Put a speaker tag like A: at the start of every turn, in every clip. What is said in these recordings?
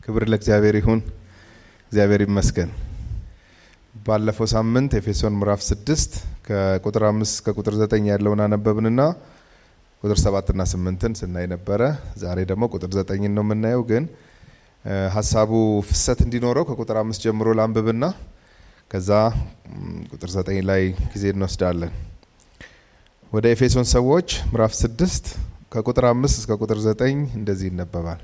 A: ክብር ለእግዚአብሔር ይሁን። እግዚአብሔር ይመስገን። ባለፈው ሳምንት ኤፌሶን ምዕራፍ ስድስት ከቁጥር አምስት እስከ ቁጥር ዘጠኝ ያለውን አነበብንና ቁጥር ሰባትና ስምንትን ስናይ ነበረ። ዛሬ ደግሞ ቁጥር ዘጠኝን ነው የምናየው። ግን ሀሳቡ ፍሰት እንዲኖረው ከቁጥር አምስት ጀምሮ ላንብብና ከዛ ቁጥር ዘጠኝ ላይ ጊዜ እንወስዳለን። ወደ ኤፌሶን ሰዎች ምዕራፍ ስድስት ከቁጥር አምስት እስከ ቁጥር ዘጠኝ እንደዚህ ይነበባል።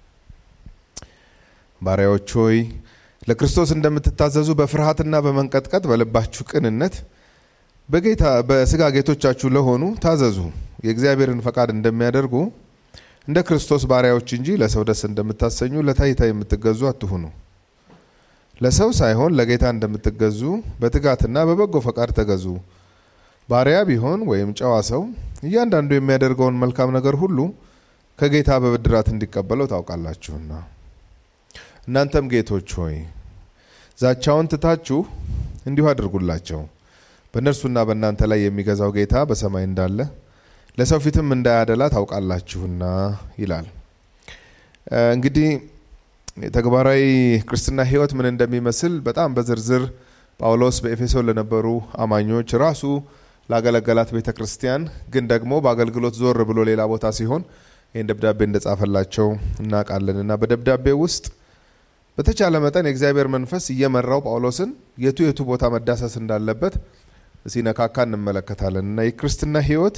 A: ባሪያዎች ሆይ ለክርስቶስ እንደምትታዘዙ በፍርሃትና በመንቀጥቀጥ በልባችሁ ቅንነት በጌታ በስጋ ጌቶቻችሁ ለሆኑ ታዘዙ። የእግዚአብሔርን ፈቃድ እንደሚያደርጉ እንደ ክርስቶስ ባሪያዎች እንጂ ለሰው ደስ እንደምታሰኙ ለታይታ የምትገዙ አትሁኑ። ለሰው ሳይሆን ለጌታ እንደምትገዙ በትጋትና በበጎ ፈቃድ ተገዙ። ባሪያ ቢሆን ወይም ጨዋ ሰው እያንዳንዱ የሚያደርገውን መልካም ነገር ሁሉ ከጌታ በብድራት እንዲቀበለው ታውቃላችሁና። እናንተም ጌቶች ሆይ ዛቻውን ትታችሁ እንዲሁ አድርጉላቸው። በእነርሱና በእናንተ ላይ የሚገዛው ጌታ በሰማይ እንዳለ ለሰው ፊትም እንዳያደላ ታውቃላችሁና ይላል። እንግዲህ ተግባራዊ ክርስትና ሕይወት ምን እንደሚመስል በጣም በዝርዝር ጳውሎስ በኤፌሶን ለነበሩ አማኞች ራሱ ላገለገላት ቤተ ክርስቲያን ግን ደግሞ በአገልግሎት ዞር ብሎ ሌላ ቦታ ሲሆን ይህን ደብዳቤ እንደጻፈላቸው እናውቃለን እና በደብዳቤ ውስጥ በተቻለ መጠን የእግዚአብሔር መንፈስ እየመራው ጳውሎስን የቱ የቱ ቦታ መዳሰስ እንዳለበት ሲነካካ እንመለከታለን እና የክርስትና ሕይወት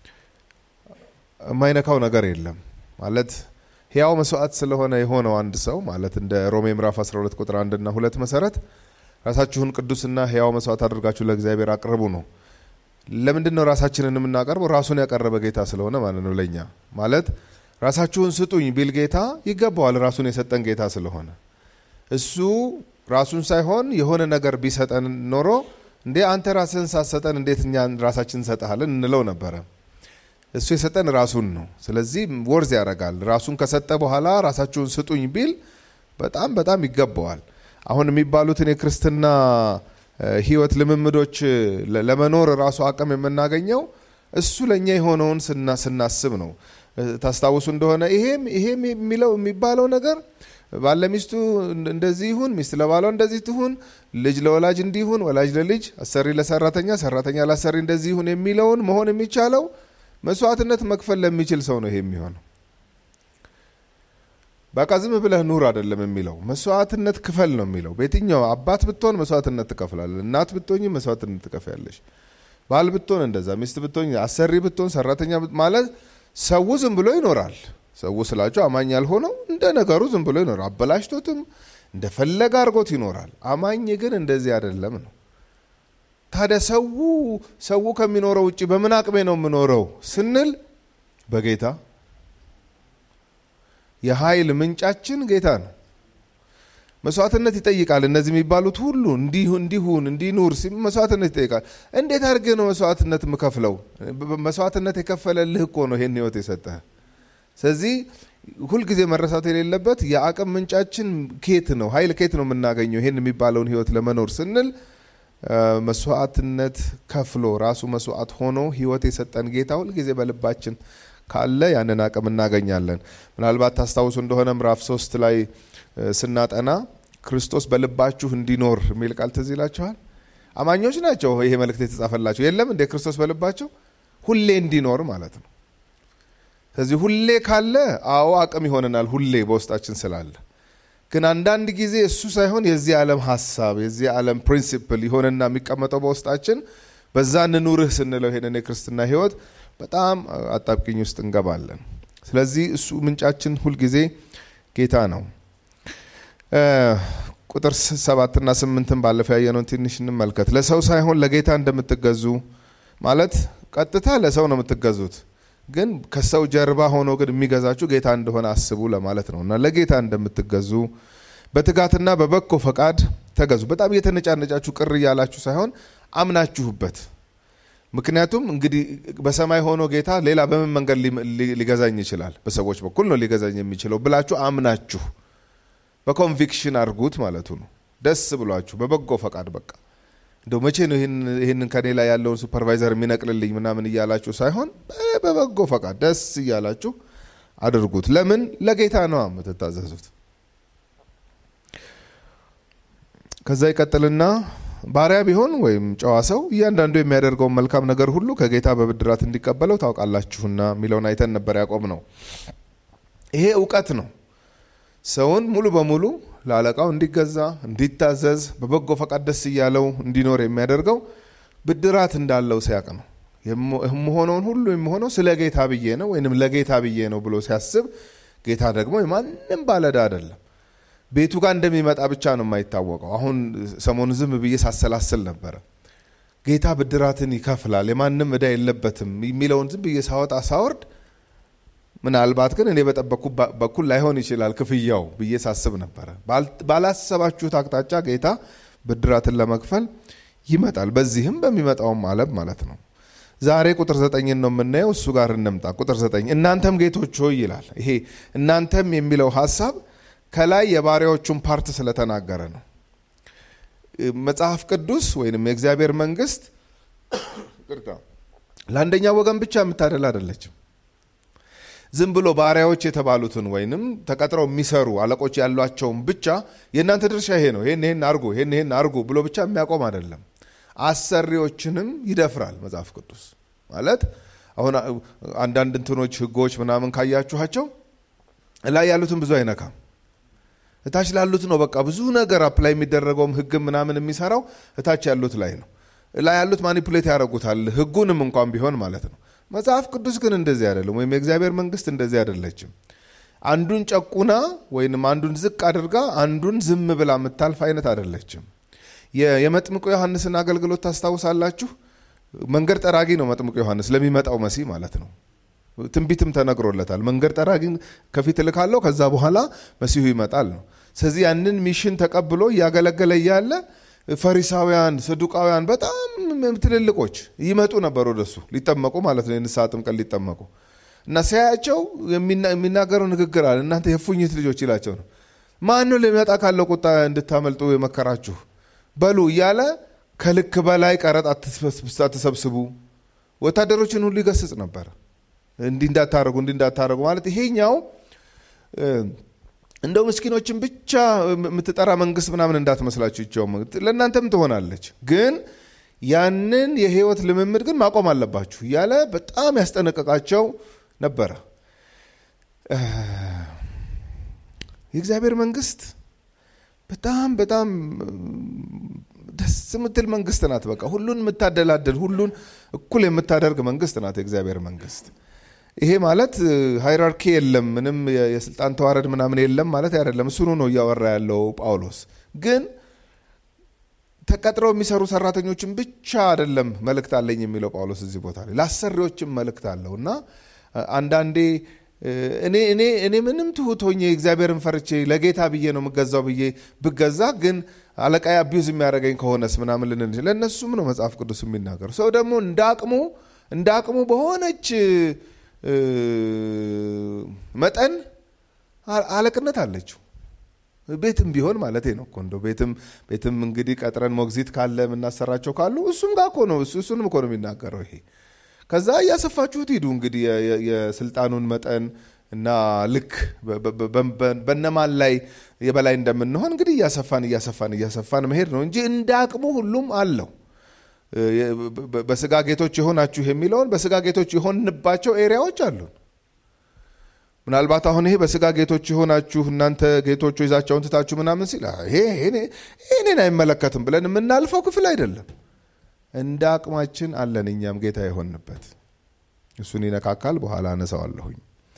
A: የማይነካው ነገር የለም ማለት ሕያው መስዋዕት ስለሆነ የሆነው አንድ ሰው ማለት እንደ ሮሜ ምዕራፍ 12 ቁጥር አንድና ሁለት መሰረት ራሳችሁን ቅዱስና ሕያው መስዋዕት አድርጋችሁ ለእግዚአብሔር አቅርቡ ነው። ለምንድን ነው ራሳችንን የምናቀርበው? ራሱን ያቀረበ ጌታ ስለሆነ ማለት ነው። ለእኛ ማለት ራሳችሁን ስጡኝ ቢል ጌታ ይገባዋል፣ ራሱን የሰጠን ጌታ ስለሆነ እሱ ራሱን ሳይሆን የሆነ ነገር ቢሰጠን ኖሮ እንዴ አንተ ራስህን ሳትሰጠን እንዴት እኛ ራሳችን እንሰጥሃለን እንለው ነበረ። እሱ የሰጠን ራሱን ነው። ስለዚህ ወርዝ ያደርጋል። ራሱን ከሰጠ በኋላ ራሳችሁን ስጡኝ ቢል በጣም በጣም ይገባዋል። አሁን የሚባሉትን የክርስትና ሕይወት ልምምዶች ለመኖር ራሱ አቅም የምናገኘው እሱ ለእኛ የሆነውን ስናስብ ነው። ታስታውሱ እንደሆነ ይሄም ይሄም የሚለው የሚባለው ነገር ባለ ሚስቱ እንደዚህ ይሁን፣ ሚስት ለባሏ እንደዚህ ትሁን፣ ልጅ ለወላጅ እንዲሁን፣ ወላጅ ለልጅ፣ አሰሪ ለሰራተኛ፣ ሰራተኛ ለአሰሪ እንደዚህ ይሁን የሚለውን መሆን የሚቻለው መስዋዕትነት መክፈል ለሚችል ሰው ነው። ይሄ የሚሆነው በቃ ዝም ብለህ ኑር አይደለም የሚለው መስዋዕትነት ክፈል ነው የሚለው። በየትኛው አባት ብትሆን መስዋዕትነት ትከፍላለህ። እናት ብትሆኝ መስዋዕትነት ትከፍያለሽ። ባል ብትሆን እንደዛ፣ ሚስት ብትሆኝ፣ አሰሪ ብትሆን፣ ሰራተኛ ማለት ሰው ዝም ብሎ ይኖራል። ሰው ስላቸው አማኝ ያልሆነው እንደ ነገሩ ዝም ብሎ ይኖራል። አበላሽቶትም እንደፈለገ አድርጎት ይኖራል። አማኝ ግን እንደዚህ አይደለም ነው። ታዲያ ሰው ሰው ከሚኖረው ውጭ በምን አቅሜ ነው የምኖረው ስንል በጌታ የኃይል ምንጫችን ጌታ ነው። መስዋዕትነት ይጠይቃል። እነዚህ የሚባሉት ሁሉ እንዲሁ እንዲሁን እንዲኑር መስዋዕትነት ይጠይቃል። እንዴት አድርጌ ነው መስዋዕትነት የምከፍለው? መስዋዕትነት የከፈለልህ እኮ ነው ይሄን ህይወት የሰጠህ። ስለዚህ ሁልጊዜ መረሳት የሌለበት የአቅም ምንጫችን ኬት ነው፣ ኃይል ኬት ነው የምናገኘው ይሄን የሚባለውን ህይወት ለመኖር ስንል መስዋዕትነት ከፍሎ ራሱ መስዋዕት ሆኖ ህይወት የሰጠን ጌታ ሁልጊዜ በልባችን ካለ ያንን አቅም እናገኛለን። ምናልባት ታስታውሱ እንደሆነ ምዕራፍ ሶስት ላይ ስናጠና ክርስቶስ በልባችሁ እንዲኖር የሚል ቃል ትዝ ይላችኋል። አማኞች ናቸው ይሄ መልእክት የተጻፈላቸው የለም እንደ ክርስቶስ በልባቸው ሁሌ እንዲኖር ማለት ነው። ስለዚህ ሁሌ ካለ አዎ አቅም ይሆነናል፣ ሁሌ በውስጣችን ስላለ ግን አንዳንድ ጊዜ እሱ ሳይሆን የዚህ ዓለም ሀሳብ የዚህ ዓለም ፕሪንሲፕል ይሆንና የሚቀመጠው በውስጣችን በዛ እንኑርህ ስንለው ይሄንን የክርስትና ህይወት በጣም አጣብቂኝ ውስጥ እንገባለን። ስለዚህ እሱ ምንጫችን ሁልጊዜ ጌታ ነው። ቁጥር ሰባትና ስምንትን ባለፈው ያየነውን ትንሽ እንመልከት። ለሰው ሳይሆን ለጌታ እንደምትገዙ ማለት ቀጥታ ለሰው ነው የምትገዙት፣ ግን ከሰው ጀርባ ሆኖ ግን የሚገዛችሁ ጌታ እንደሆነ አስቡ ለማለት ነው እና ለጌታ እንደምትገዙ በትጋትና በበጎ ፈቃድ ተገዙ። በጣም እየተነጫነጫችሁ ቅር እያላችሁ ሳይሆን አምናችሁበት ምክንያቱም እንግዲህ በሰማይ ሆኖ ጌታ ሌላ በምን መንገድ ሊገዛኝ ይችላል? በሰዎች በኩል ነው ሊገዛኝ የሚችለው ብላችሁ አምናችሁ በኮንቪክሽን አድርጉት ማለቱ ነው። ደስ ብሏችሁ በበጎ ፈቃድ በቃ እንደው መቼ ነው ይህንን ከኔ ላይ ያለውን ሱፐርቫይዘር የሚነቅልልኝ ምናምን እያላችሁ ሳይሆን በበጎ ፈቃድ ደስ እያላችሁ አድርጉት። ለምን? ለጌታ ነው የምትታዘዙት። ከዛ ይቀጥልና ባሪያ ቢሆን ወይም ጨዋ ሰው እያንዳንዱ የሚያደርገውን መልካም ነገር ሁሉ ከጌታ በብድራት እንዲቀበለው ታውቃላችሁና የሚለውን አይተን ነበር ያቆም ነው። ይሄ እውቀት ነው። ሰውን ሙሉ በሙሉ ለአለቃው እንዲገዛ፣ እንዲታዘዝ፣ በበጎ ፈቃድ ደስ እያለው እንዲኖር የሚያደርገው ብድራት እንዳለው ሲያቅ ነው። የምሆነውን ሁሉ የምሆነው ስለ ጌታ ብዬ ነው ወይንም ለጌታ ብዬ ነው ብሎ ሲያስብ፣ ጌታ ደግሞ የማንም ባለዕዳ አይደለም። ቤቱ ጋር እንደሚመጣ ብቻ ነው የማይታወቀው። አሁን ሰሞኑ ዝም ብዬ ሳሰላስል ነበረ። ጌታ ብድራትን ይከፍላል፣ የማንም ዕዳ የለበትም የሚለውን ዝም ብዬ ሳወጣ ሳወርድ ምናልባት ግን እኔ በጠበቅኩ በኩል ላይሆን ይችላል ክፍያው ብዬ ሳስብ ነበረ። ባላሰባችሁት አቅጣጫ ጌታ ብድራትን ለመክፈል ይመጣል። በዚህም በሚመጣውም ዓለም ማለት ነው። ዛሬ ቁጥር ዘጠኝን ነው የምናየው። እሱ ጋር እንምጣ። ቁጥር ዘጠኝ እናንተም ጌቶች ሆይ ይላል። ይሄ እናንተም የሚለው ሀሳብ ከላይ የባሪያዎቹን ፓርት ስለተናገረ ነው። መጽሐፍ ቅዱስ ወይንም የእግዚአብሔር መንግስት ለአንደኛ ወገን ብቻ የምታደል አይደለችም። ዝም ብሎ ባሪያዎች የተባሉትን ወይንም ተቀጥረው የሚሰሩ አለቆች ያሏቸውን ብቻ የእናንተ ድርሻ ይሄ ነው፣ ይህን ይህን አርጉ፣ ይህን ይህን አርጉ ብሎ ብቻ የሚያቆም አይደለም። አሰሪዎችንም ይደፍራል መጽሐፍ ቅዱስ ማለት አሁን አንዳንድ እንትኖች ህጎች ምናምን ካያችኋቸው ላይ ያሉትን ብዙ አይነካም። እታች ላሉት ነው በቃ ብዙ ነገር አፕላይ የሚደረገውም ህግ ምናምን የሚሰራው እታች ያሉት ላይ ነው። ላይ ያሉት ማኒፑሌት ያደርጉታል ህጉንም እንኳን ቢሆን ማለት ነው። መጽሐፍ ቅዱስ ግን እንደዚህ አይደለም፣ ወይም የእግዚአብሔር መንግስት እንደዚህ አይደለችም። አንዱን ጨቁና ወይንም አንዱን ዝቅ አድርጋ አንዱን ዝም ብላ የምታልፍ አይነት አይደለችም። የመጥምቁ ዮሐንስን አገልግሎት ታስታውሳላችሁ። መንገድ ጠራጊ ነው መጥምቁ ዮሐንስ ለሚመጣው መሲህ ማለት ነው። ትንቢትም ተነግሮለታል። መንገድ ጠራጊ ከፊት እልካለሁ፣ ከዛ በኋላ መሲሁ ይመጣል ነው። ስለዚህ ያንን ሚሽን ተቀብሎ እያገለገለ እያለ ፈሪሳውያን፣ ሰዱቃውያን በጣም ትልልቆች ይመጡ ነበር ወደሱ ሊጠመቁ ማለት ነው። የንስሐ ጥምቀት ሊጠመቁ እና ሲያያቸው የሚናገረው ንግግር አለ። እናንተ የፉኝት ልጆች ይላቸው ነው። ማን ነው ሊመጣ ካለው ቁጣ እንድታመልጡ የመከራችሁ በሉ እያለ ከልክ በላይ ቀረጥ አትሰብስቡ፣ ወታደሮችን ሁሉ ይገስጽ ነበር። እንዲህ እንዳታረጉ እንዲህ እንዳታረጉ ማለት ይሄኛው እንደው ምስኪኖችን ብቻ የምትጠራ መንግስት ምናምን እንዳትመስላችሁ ይቸው ለእናንተም ትሆናለች፣ ግን ያንን የህይወት ልምምድ ግን ማቆም አለባችሁ እያለ በጣም ያስጠነቀቃቸው ነበረ። የእግዚአብሔር መንግስት በጣም በጣም ደስ የምትል መንግስት ናት። በቃ ሁሉን የምታደላደል ሁሉን እኩል የምታደርግ መንግስት ናት የእግዚአብሔር መንግስት። ይሄ ማለት ሃይራርኪ የለም፣ ምንም የስልጣን ተዋረድ ምናምን የለም ማለት አይደለም። እሱኑ ነው እያወራ ያለው ጳውሎስ። ግን ተቀጥረው የሚሰሩ ሰራተኞችን ብቻ አይደለም መልእክት አለኝ የሚለው ጳውሎስ እዚህ ቦታ ላይ ለአሰሪዎችም መልእክት አለው እና አንዳንዴ እኔ እኔ እኔ ምንም ትሁት ሆኜ እግዚአብሔርን ፈርቼ ለጌታ ብዬ ነው የምገዛው ብዬ ብገዛ ግን አለቃዬ አቢዩዝ የሚያደርገኝ ከሆነስ ምናምን ልንል ለእነሱም ነው መጽሐፍ ቅዱስ የሚናገሩ። ሰው ደግሞ እንደ አቅሙ እንደ አቅሙ በሆነች መጠን አለቅነት አለችው። ቤትም ቢሆን ማለት ነው እኮ እንደው ቤትም ቤትም እንግዲህ ቀጥረን ሞግዚት ካለ የምናሰራቸው ካሉ እሱም ጋር እኮ ነው እሱንም እኮ ነው የሚናገረው ይሄ ከዛ እያሰፋችሁት ሂዱ እንግዲህ የስልጣኑን መጠን እና ልክ በነማን ላይ የበላይ እንደምንሆን እንግዲህ እያሰፋን እያሰፋን እያሰፋን መሄድ ነው እንጂ እንደ አቅሙ ሁሉም አለው። በስጋ ጌቶች የሆናችሁ የሚለውን በስጋ ጌቶች የሆንባቸው ኤሪያዎች አሉን። ምናልባት አሁን ይሄ በስጋ ጌቶች የሆናችሁ እናንተ ጌቶቹ ይዛቸውን ትታችሁ ምናምን ሲል ይሄ እኔን አይመለከትም ብለን የምናልፈው ክፍል አይደለም። እንደ አቅማችን አለን እኛም ጌታ የሆንበት እሱን ይነካካል። በኋላ አነሳዋለሁኝ።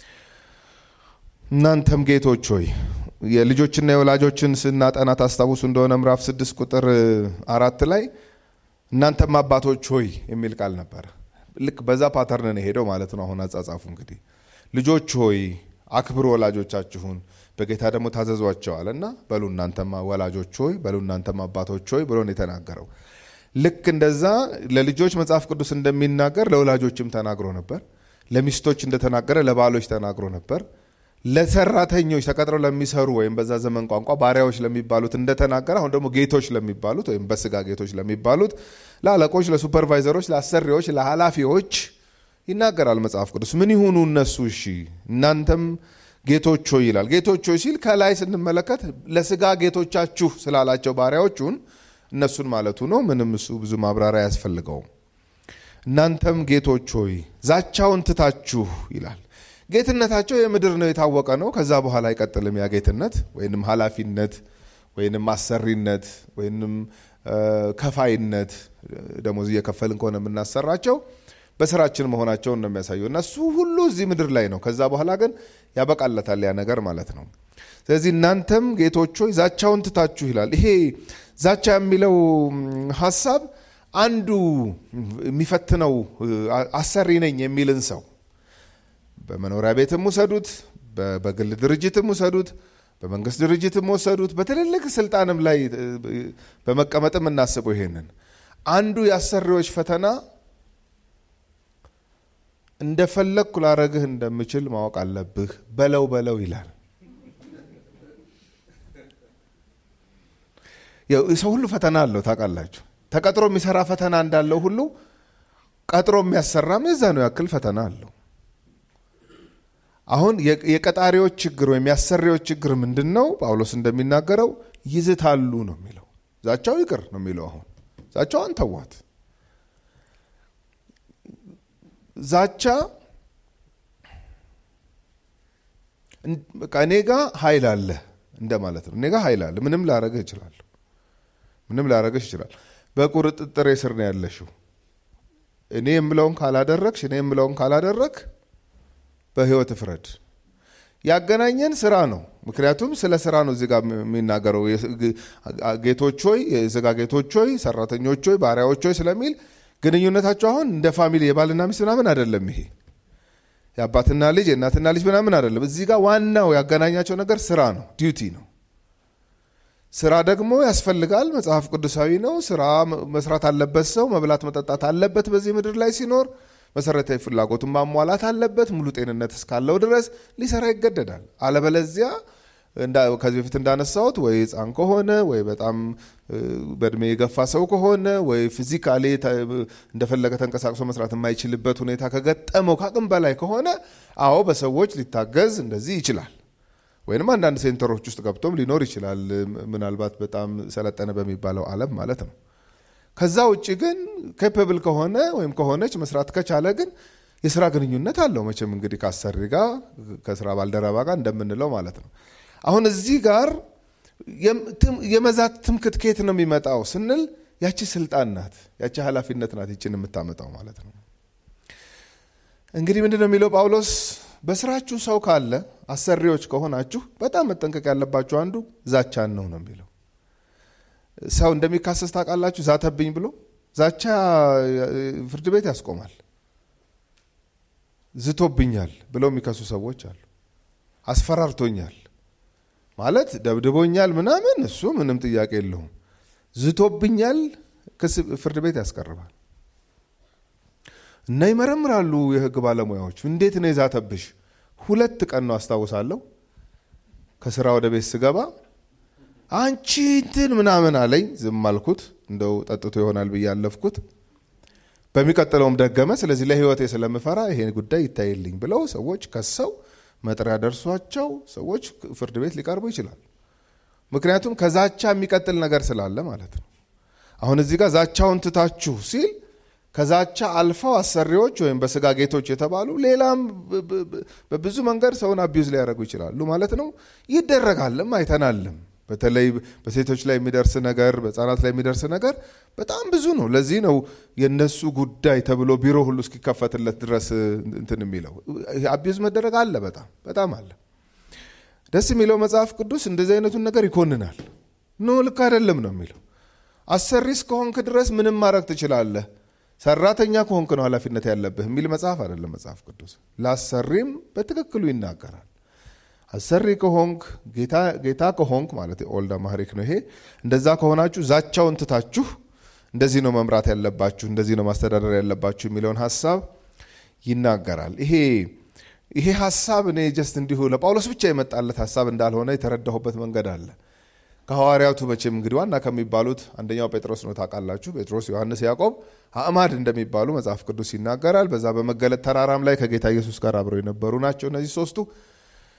A: እናንተም ጌቶች ሆይ የልጆችና የወላጆችን ስናጠና ታስታውሱ እንደሆነ ምዕራፍ ስድስት ቁጥር አራት ላይ እናንተም አባቶች ሆይ የሚል ቃል ነበረ። ልክ በዛ ፓተርን ነው የሄደው ማለት ነው። አሁን አጻጻፉ እንግዲህ ልጆች ሆይ አክብሩ ወላጆቻችሁን በጌታ ደግሞ ታዘዟቸዋል እና በሉ እናንተማ ወላጆች ሆይ በሉ እናንተም አባቶች ሆይ ብሎ ነው የተናገረው። ልክ እንደዛ ለልጆች መጽሐፍ ቅዱስ እንደሚናገር ለወላጆችም ተናግሮ ነበር። ለሚስቶች እንደተናገረ ለባሎች ተናግሮ ነበር። ለሰራተኞች ተቀጥረው ለሚሰሩ ወይም በዛ ዘመን ቋንቋ ባሪያዎች ለሚባሉት እንደተናገረ አሁን ደግሞ ጌቶች ለሚባሉት ወይም በስጋ ጌቶች ለሚባሉት ለአለቆች፣ ለሱፐርቫይዘሮች፣ ለአሰሪዎች፣ ለኃላፊዎች ይናገራል መጽሐፍ ቅዱስ። ምን ይሁኑ እነሱ? እሺ እናንተም ጌቶች ሆይ ይላል። ጌቶች ሆይ ሲል ከላይ ስንመለከት ለስጋ ጌቶቻችሁ ስላላቸው ባሪያዎቹን እነሱን ማለቱ ነው። ምንም እሱ ብዙ ማብራሪያ አያስፈልገውም። እናንተም ጌቶች ሆይ ዛቻውን ትታችሁ ይላል። ጌትነታቸው የምድር ነው፣ የታወቀ ነው። ከዛ በኋላ አይቀጥልም። ያ ጌትነት ወይንም ኃላፊነት ወይንም አሰሪነት ወይንም ከፋይነት ደሞዝ እየከፈልን ከሆነ የምናሰራቸው በስራችን መሆናቸውን ነው የሚያሳየው። እና እሱ ሁሉ እዚህ ምድር ላይ ነው። ከዛ በኋላ ግን ያበቃለታል ያ ነገር ማለት ነው። ስለዚህ እናንተም ጌቶች ሆይ ዛቻውን ትታችሁ ይላል። ይሄ ዛቻ የሚለው ሀሳብ አንዱ የሚፈትነው አሰሪ ነኝ የሚልን ሰው በመኖሪያ ቤትም ውሰዱት፣ በግል ድርጅትም ውሰዱት፣ በመንግስት ድርጅትም ወሰዱት፣ በትልልቅ ስልጣንም ላይ በመቀመጥም እናስበው። ይሄንን አንዱ የአሰሪዎች ፈተና እንደፈለግኩ ላረግህ እንደምችል ማወቅ አለብህ፣ በለው በለው ይላል። ሰው ሁሉ ፈተና አለው ታውቃላችሁ። ተቀጥሮ የሚሰራ ፈተና እንዳለው ሁሉ ቀጥሮ የሚያሰራም የዛ ነው ያክል ፈተና አለው። አሁን የቀጣሪዎች ችግር ወይም የአሰሪዎች ችግር ምንድን ነው? ጳውሎስ እንደሚናገረው ይዝታሉ ነው የሚለው። ዛቻው ይቅር ነው የሚለው። አሁን ዛቻዋን ተዋት። ዛቻ እኔ ጋ ኃይል አለ እንደማለት ነው። እኔ ጋ ኃይል አለ፣ ምንም ላረግህ እችላለሁ፣ ምንም ላረግህ ይችላል። በቁጥጥሬ ስር ነው ያለሽው። እኔ የምለውን ካላደረግሽ፣ እኔ የምለውን ካላደረግ በህይወት ፍረድ። ያገናኘን ስራ ነው። ምክንያቱም ስለ ስራ ነው እዚህ ጋር የሚናገረው። ጌቶች ሆይ፣ የስጋ ጌቶች ሆይ፣ ሰራተኞች ሆይ፣ ባሪያዎች ሆይ ስለሚል ግንኙነታቸው አሁን እንደ ፋሚሊ የባልና ሚስት ምናምን አይደለም። ይሄ የአባትና ልጅ የእናትና ልጅ ምናምን አይደለም። እዚህ ጋር ዋናው ያገናኛቸው ነገር ስራ ነው፣ ዲዩቲ ነው። ስራ ደግሞ ያስፈልጋል፣ መጽሐፍ ቅዱሳዊ ነው። ስራ መስራት አለበት፣ ሰው መብላት መጠጣት አለበት። በዚህ ምድር ላይ ሲኖር መሰረታዊ ፍላጎቱን ማሟላት አለበት። ሙሉ ጤንነት እስካለው ድረስ ሊሰራ ይገደዳል። አለበለዚያ ከዚህ በፊት እንዳነሳሁት ወይ ሕፃን ከሆነ ወይ በጣም በእድሜ የገፋ ሰው ከሆነ ወይ ፊዚካሊ እንደፈለገ ተንቀሳቅሶ መስራት የማይችልበት ሁኔታ ከገጠመው ከአቅም በላይ ከሆነ አዎ በሰዎች ሊታገዝ እንደዚህ ይችላል። ወይንም አንዳንድ ሴንተሮች ውስጥ ገብቶም ሊኖር ይችላል። ምናልባት በጣም ሰለጠነ በሚባለው ዓለም ማለት ነው። ከዛ ውጭ ግን ኬፐብል ከሆነ ወይም ከሆነች መስራት ከቻለ ግን የስራ ግንኙነት አለው። መቼም እንግዲህ ከአሰሪ ጋር ከስራ ባልደረባ ጋር እንደምንለው ማለት ነው። አሁን እዚህ ጋር የመዛት ትምክት ከየት ነው የሚመጣው ስንል ያቺ ስልጣን ናት፣ ያቺ ኃላፊነት ናት ይችን የምታመጣው ማለት ነው። እንግዲህ ምንድን ነው የሚለው ጳውሎስ በስራችሁ ሰው ካለ አሰሪዎች ከሆናችሁ በጣም መጠንቀቅ ያለባችሁ አንዱ ዛቻን ነው ነው የሚለው ሰው እንደሚካሰስ ታውቃላችሁ። ዛተብኝ ብሎ ዛቻ ፍርድ ቤት ያስቆማል። ዝቶብኛል ብለው የሚከሱ ሰዎች አሉ። አስፈራርቶኛል ማለት ደብድቦኛል ምናምን፣ እሱ ምንም ጥያቄ የለውም። ዝቶብኛል ክስ ፍርድ ቤት ያስቀርባል። እና ይመረምራሉ የህግ ባለሙያዎች። እንዴት ነው የዛተብሽ? ሁለት ቀን ነው አስታውሳለሁ። ከስራ ወደ ቤት ስገባ አንቺ እንትን ምናምን አለኝ። ዝም አልኩት። እንደው ጠጥቶ ይሆናል ብዬ አለፍኩት። በሚቀጥለውም ደገመ። ስለዚህ ለህይወቴ ስለምፈራ ይሄ ጉዳይ ይታይልኝ ብለው ሰዎች ከሰው መጥሪያ ደርሷቸው ሰዎች ፍርድ ቤት ሊቀርቡ ይችላል። ምክንያቱም ከዛቻ የሚቀጥል ነገር ስላለ ማለት ነው። አሁን እዚህ ጋር ዛቻውን ትታችሁ ሲል ከዛቻ አልፈው አሰሪዎች ወይም በስጋ ጌቶች የተባሉ ሌላም በብዙ መንገድ ሰውን አቢዩዝ ሊያደርጉ ይችላሉ ማለት ነው። ይደረጋልም አይተናልም። በተለይ በሴቶች ላይ የሚደርስ ነገር፣ በህፃናት ላይ የሚደርስ ነገር በጣም ብዙ ነው። ለዚህ ነው የነሱ ጉዳይ ተብሎ ቢሮ ሁሉ እስኪከፈትለት ድረስ እንትን የሚለው አቢዩዝ መደረግ አለ። በጣም በጣም አለ። ደስ የሚለው መጽሐፍ ቅዱስ እንደዚህ አይነቱን ነገር ይኮንናል። ኖ ልክ አይደለም ነው የሚለው። አሰሪ እስከሆንክ ድረስ ምንም ማድረግ ትችላለህ፣ ሰራተኛ ከሆንክ ነው ኃላፊነት ያለብህ የሚል መጽሐፍ አይደለም መጽሐፍ ቅዱስ። ለአሰሪም በትክክሉ ይናገራል። አሰሪ ከሆንክ ጌታ ከሆንክ ማለት ኦልድ አማሪክ ነው ይሄ። እንደዛ ከሆናችሁ ዛቻውን ትታችሁ እንደዚህ ነው መምራት ያለባችሁ፣ እንደዚህ ነው ማስተዳደር ያለባችሁ የሚለውን ሀሳብ ይናገራል። ይሄ ይሄ ሀሳብ እኔ ጀስት እንዲሁ ለጳውሎስ ብቻ የመጣለት ሀሳብ እንዳልሆነ የተረዳሁበት መንገድ አለ። ከሐዋርያቱ መቼም እንግዲህ ዋና ከሚባሉት አንደኛው ጴጥሮስ ነው ታውቃላችሁ። ጴጥሮስ፣ ዮሐንስ፣ ያዕቆብ አእማድ እንደሚባሉ መጽሐፍ ቅዱስ ይናገራል። በዛ በመገለጥ ተራራም ላይ ከጌታ ኢየሱስ ጋር አብረው የነበሩ ናቸው እነዚህ ሶስቱ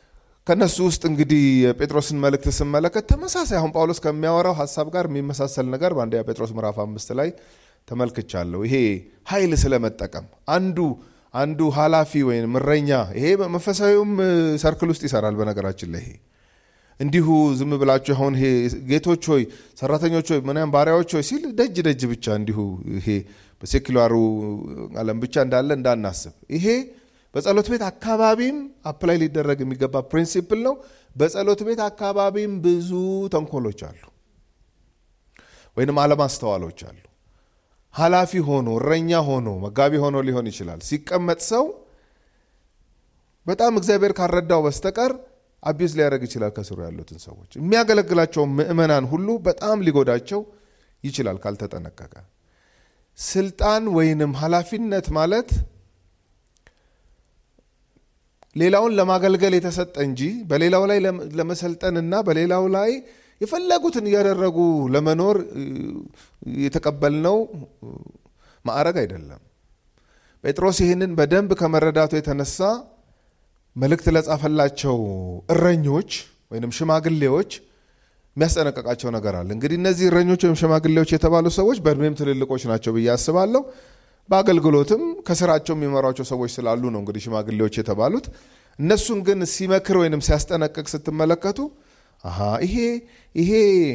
A: ከነሱ ውስጥ እንግዲህ የጴጥሮስን መልእክት ስመለከት ተመሳሳይ አሁን ጳውሎስ ከሚያወራው ሀሳብ ጋር የሚመሳሰል ነገር በአንደኛ ጴጥሮስ ምዕራፍ አምስት ላይ ተመልክቻለሁ። ይሄ ኃይል ስለመጠቀም አንዱ አንዱ ኃላፊ ወይም እረኛ ይሄ መንፈሳዊውም ሰርክል ውስጥ ይሰራል። በነገራችን ላይ ይሄ እንዲሁ ዝም ብላችሁ አሁን ይሄ ጌቶች ሆይ ሰራተኞች ሆይ ምናምን ባሪያዎች ሆይ ሲል ደጅ ደጅ ብቻ እንዲሁ ይሄ በሴኩላሩ ዓለም ብቻ እንዳለ እንዳናስብ ይሄ በጸሎት ቤት አካባቢም አፕላይ ሊደረግ የሚገባ ፕሪንሲፕል ነው። በጸሎት ቤት አካባቢም ብዙ ተንኮሎች አሉ፣ ወይንም አለማስተዋሎች አሉ። ኃላፊ ሆኖ እረኛ ሆኖ መጋቢ ሆኖ ሊሆን ይችላል። ሲቀመጥ ሰው በጣም እግዚአብሔር ካረዳው በስተቀር አቢዝ ሊያደርግ ይችላል። ከስሩ ያሉትን ሰዎች የሚያገለግላቸውን ምዕመናን ሁሉ በጣም ሊጎዳቸው ይችላል ካልተጠነቀቀ። ስልጣን ወይንም ኃላፊነት ማለት ሌላውን ለማገልገል የተሰጠ እንጂ በሌላው ላይ ለመሰልጠንና በሌላው ላይ የፈለጉትን እያደረጉ ለመኖር የተቀበልነው ማዕረግ አይደለም። ጴጥሮስ ይህንን በደንብ ከመረዳቱ የተነሳ መልእክት ለጻፈላቸው እረኞች ወይም ሽማግሌዎች የሚያስጠነቀቃቸው ነገር አለ። እንግዲህ እነዚህ እረኞች ወይም ሽማግሌዎች የተባሉ ሰዎች በእድሜም ትልልቆች ናቸው ብዬ አስባለሁ። በአገልግሎትም ከስራቸው የሚመሯቸው ሰዎች ስላሉ ነው እንግዲህ ሽማግሌዎች የተባሉት። እነሱን ግን ሲመክር ወይንም ሲያስጠነቅቅ ስትመለከቱ አሃ ይሄ ይሄ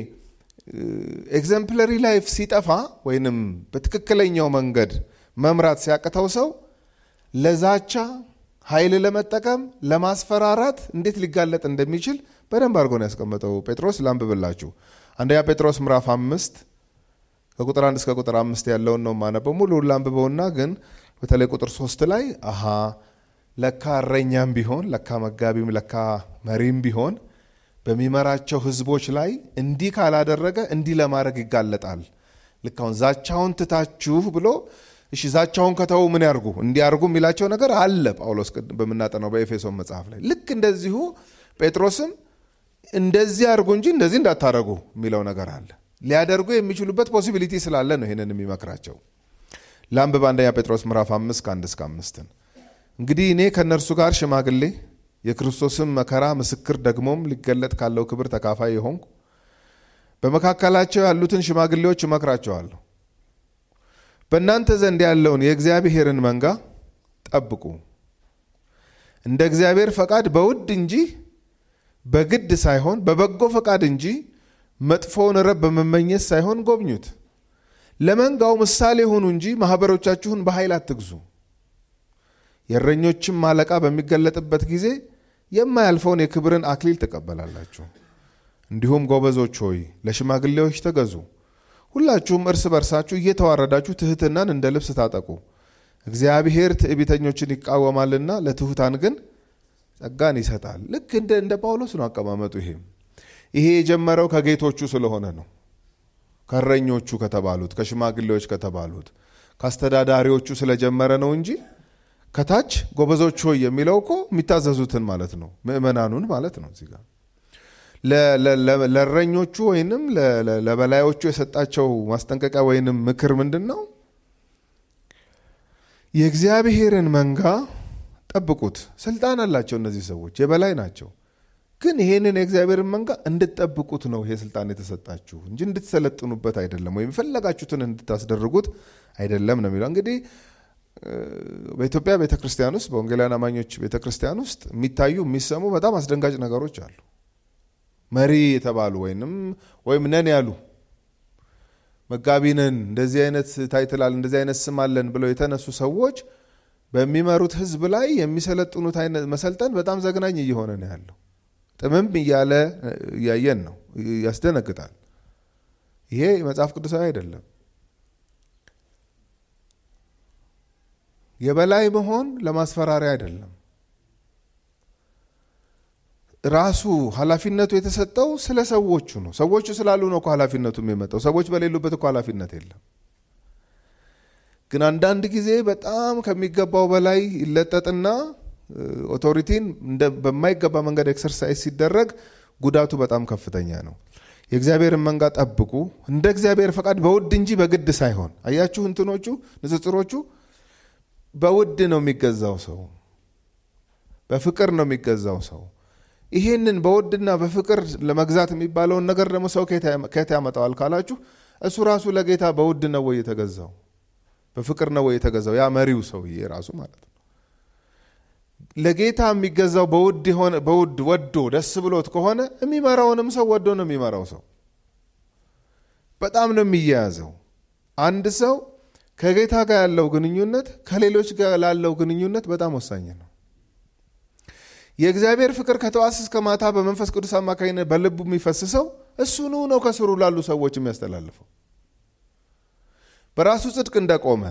A: ኤግዘምፕለሪ ላይፍ ሲጠፋ ወይንም በትክክለኛው መንገድ መምራት ሲያቅተው ሰው ለዛቻ ኃይል ለመጠቀም ለማስፈራራት እንዴት ሊጋለጥ እንደሚችል በደንብ አድርጎ ነው ያስቀመጠው ጴጥሮስ። ላንብብላችሁ አንደኛ ጴጥሮስ ምዕራፍ አምስት ከቁጥር አንድ እስከ ቁጥር አምስት ያለውን ነው የማነበው። ሙሉውን ላንብበውና ግን በተለይ ቁጥር ሶስት ላይ አሃ ለካ እረኛም ቢሆን ለካ መጋቢም ለካ መሪም ቢሆን በሚመራቸው ህዝቦች ላይ እንዲህ ካላደረገ እንዲህ ለማድረግ ይጋለጣል። ልክ አሁን ዛቻውን ትታችሁ ብሎ እሺ ዛቻውን ከተው ምን ያርጉ እንዲያርጉ የሚላቸው ነገር አለ። ጳውሎስ በምናጠናው በኤፌሶን መጽሐፍ ላይ ልክ እንደዚሁ ጴጥሮስም እንደዚህ አርጉ እንጂ እንደዚህ እንዳታረጉ የሚለው ነገር አለ። ሊያደርጉ የሚችሉበት ፖሲቢሊቲ ስላለ ነው ይህንን የሚመክራቸው። ለአንብብ አንደኛ ጴጥሮስ ምዕራፍ አምስት ከአንድ እስከ አምስትን እንግዲህ እኔ ከእነርሱ ጋር ሽማግሌ የክርስቶስን መከራ ምስክር ደግሞም ሊገለጥ ካለው ክብር ተካፋይ የሆንኩ በመካከላቸው ያሉትን ሽማግሌዎች እመክራቸዋለሁ። በእናንተ ዘንድ ያለውን የእግዚአብሔርን መንጋ ጠብቁ፣ እንደ እግዚአብሔር ፈቃድ በውድ እንጂ በግድ ሳይሆን በበጎ ፈቃድ እንጂ መጥፎውን ረብ በመመኘት ሳይሆን ጎብኙት። ለመንጋው ምሳሌ ሁኑ እንጂ ማኅበሮቻችሁን በኃይል አትግዙ። የእረኞችም አለቃ በሚገለጥበት ጊዜ የማያልፈውን የክብርን አክሊል ትቀበላላችሁ። እንዲሁም ጎበዞች ሆይ ለሽማግሌዎች ተገዙ። ሁላችሁም እርስ በርሳችሁ እየተዋረዳችሁ ትሕትናን እንደ ልብስ ታጠቁ። እግዚአብሔር ትዕቢተኞችን ይቃወማልና ለትሑታን ግን ጸጋን ይሰጣል። ልክ እንደ እንደ ጳውሎስ ነው አቀማመጡ። ይሄ ይሄ የጀመረው ከጌቶቹ ስለሆነ ነው። ከእረኞቹ ከተባሉት፣ ከሽማግሌዎች ከተባሉት፣ ከአስተዳዳሪዎቹ ስለጀመረ ነው እንጂ ከታች ጎበዞች ሆይ የሚለው እኮ የሚታዘዙትን ማለት ነው፣ ምእመናኑን ማለት ነው። እዚህ ጋር ለእረኞቹ ወይንም ለበላዮቹ የሰጣቸው ማስጠንቀቂያ ወይንም ምክር ምንድን ነው? የእግዚአብሔርን መንጋ ጠብቁት። ስልጣን አላቸው እነዚህ ሰዎች የበላይ ናቸው። ግን ይሄንን የእግዚአብሔርን መንጋ እንድትጠብቁት ነው ይሄ ስልጣን የተሰጣችሁ እንጂ እንድትሰለጥኑበት አይደለም፣ ወይም የፈለጋችሁትን እንድታስደርጉት አይደለም ነው የሚለው እንግዲህ በኢትዮጵያ ቤተ ክርስቲያን ውስጥ በወንጌላውያን አማኞች ቤተ ክርስቲያን ውስጥ የሚታዩ የሚሰሙ በጣም አስደንጋጭ ነገሮች አሉ። መሪ የተባሉ ወይንም ወይም ነን ያሉ መጋቢ ነን እንደዚህ አይነት ታይትላል እንደዚህ አይነት ስም አለን ብለው የተነሱ ሰዎች በሚመሩት ሕዝብ ላይ የሚሰለጥኑት አይነት መሰልጠን በጣም ዘግናኝ እየሆነ ነው ያለው። ጥምም እያለ እያየን ነው። ያስደነግጣል። ይሄ መጽሐፍ ቅዱሳዊ አይደለም። የበላይ መሆን ለማስፈራሪያ አይደለም። ራሱ ኃላፊነቱ የተሰጠው ስለ ሰዎቹ ነው። ሰዎቹ ስላሉ ነው እኮ ኃላፊነቱ የሚመጣው። ሰዎች በሌሉበት እኮ ኃላፊነት የለም። ግን አንዳንድ ጊዜ በጣም ከሚገባው በላይ ይለጠጥና ኦቶሪቲን በማይገባ መንገድ ኤክሰርሳይዝ ሲደረግ ጉዳቱ በጣም ከፍተኛ ነው። የእግዚአብሔርን መንጋ ጠብቁ፣ እንደ እግዚአብሔር ፈቃድ በውድ እንጂ በግድ ሳይሆን። አያችሁ እንትኖቹ ንጽጽሮቹ በውድ ነው የሚገዛው ሰው፣ በፍቅር ነው የሚገዛው ሰው። ይሄንን በውድና በፍቅር ለመግዛት የሚባለውን ነገር ደግሞ ሰው ከየት ያመጣዋል ካላችሁ እሱ ራሱ ለጌታ በውድ ነው ወይ የተገዛው? በፍቅር ነው ወይ የተገዛው? ያ መሪው ሰውዬ ራሱ ማለት ነው። ለጌታ የሚገዛው በውድ የሆነ በውድ ወዶ ደስ ብሎት ከሆነ የሚመራውንም ሰው ወዶ ነው የሚመራው ሰው በጣም ነው የሚያያዘው። አንድ ሰው ከጌታ ጋር ያለው ግንኙነት ከሌሎች ጋር ላለው ግንኙነት በጣም ወሳኝ ነው። የእግዚአብሔር ፍቅር ከጠዋት እስከ ማታ በመንፈስ ቅዱስ አማካኝነት በልቡ የሚፈስሰው እሱኑ ነው ከስሩ ላሉ ሰዎች የሚያስተላልፈው። በራሱ ጽድቅ እንደቆመ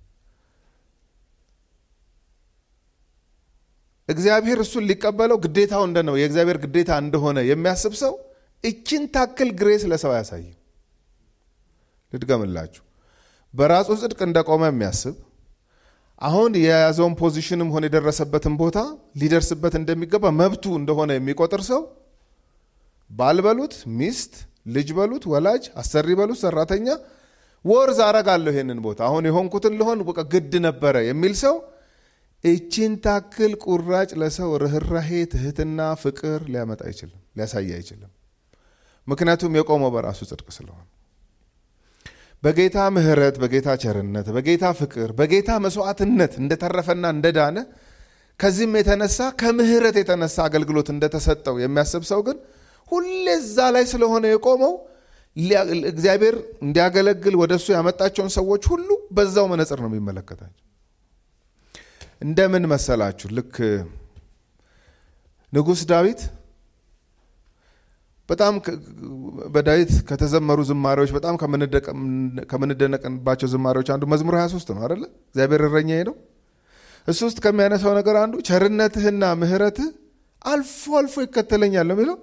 A: እግዚአብሔር እሱን ሊቀበለው ግዴታው እንደ ነው የእግዚአብሔር ግዴታ እንደሆነ የሚያስብ ሰው እችን ታክል ግሬስ ለሰው አያሳይም። ልድገምላችሁ። በራሱ ጽድቅ እንደቆመ የሚያስብ አሁን የያዘውን ፖዚሽንም ሆነ የደረሰበትን ቦታ ሊደርስበት እንደሚገባ መብቱ እንደሆነ የሚቆጥር ሰው ባል በሉት ሚስት፣ ልጅ በሉት ወላጅ፣ አሰሪ በሉት ሰራተኛ፣ ወርዝ አረጋለሁ ይሄንን ቦታ አሁን የሆንኩትን ልሆን በቃ ግድ ነበረ የሚል ሰው እችን ታክል ቁራጭ ለሰው ርኅራሄ፣ ትህትና፣ ፍቅር ሊያመጣ አይችልም፣ ሊያሳይ አይችልም። ምክንያቱም የቆመው በራሱ ጽድቅ ስለሆነ በጌታ ምሕረት፣ በጌታ ቸርነት፣ በጌታ ፍቅር፣ በጌታ መስዋዕትነት እንደተረፈና እንደዳነ ከዚህም የተነሳ ከምሕረት የተነሳ አገልግሎት እንደተሰጠው የሚያስብ ሰው ግን ሁሌ እዛ ላይ ስለሆነ የቆመው እግዚአብሔር እንዲያገለግል ወደ እሱ ያመጣቸውን ሰዎች ሁሉ በዛው መነጽር ነው የሚመለከታቸው። እንደምን መሰላችሁ? ልክ ንጉሥ ዳዊት በጣም በዳዊት ከተዘመሩ ዝማሬዎች በጣም ከምንደነቅባቸው ዝማሬዎች አንዱ መዝሙር 23 ነው አደለ? እግዚአብሔር እረኛዬ ነው። እሱ ውስጥ ከሚያነሳው ነገር አንዱ ቸርነትህና ምሕረትህ አልፎ አልፎ ይከተለኛል ነው የሚለው።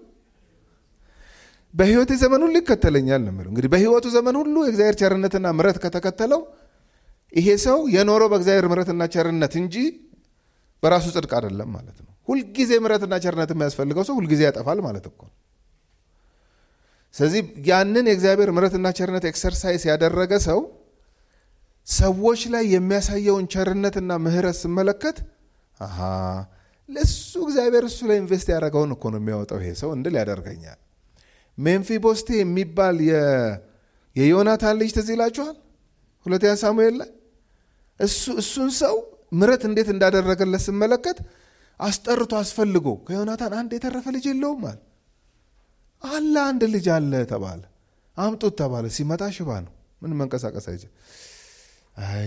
A: በሕይወቴ ዘመን ሁሉ ይከተለኛል ነው የሚለው። እንግዲህ በሕይወቱ ዘመን ሁሉ የእግዚአብሔር ቸርነትና ምሕረት ከተከተለው ይሄ ሰው የኖረው በእግዚአብሔር ምሕረትና ቸርነት እንጂ በራሱ ጽድቅ አይደለም ማለት ነው። ሁልጊዜ ምሕረትና ቸርነት የሚያስፈልገው ሰው ሁልጊዜ ያጠፋል ማለት እኮ ነው። ስለዚህ ያንን የእግዚአብሔር ምሕረትና ቸርነት ኤክሰርሳይዝ ያደረገ ሰው ሰዎች ላይ የሚያሳየውን ቸርነትና ምሕረት ስመለከት አሃ ለሱ እግዚአብሔር እሱ ላይ ኢንቨስት ያደረገውን እኮ ነው የሚያወጣው ይሄ ሰው እንድል ያደርገኛል። ሜምፊቦስቴ የሚባል የዮናታን ልጅ ትዝ ይላችኋል? ሁለተኛ ሳሙኤል ላይ እሱን ሰው ምሕረት እንዴት እንዳደረገለት ስመለከት አስጠርቶ አስፈልጎ ከዮናታን አንድ የተረፈ ልጅ የለውም አለ አለ አንድ ልጅ አለ ተባለ። አምጡት ተባለ። ሲመጣ ሽባ ነው፣ ምን መንቀሳቀስ አይችል። አይ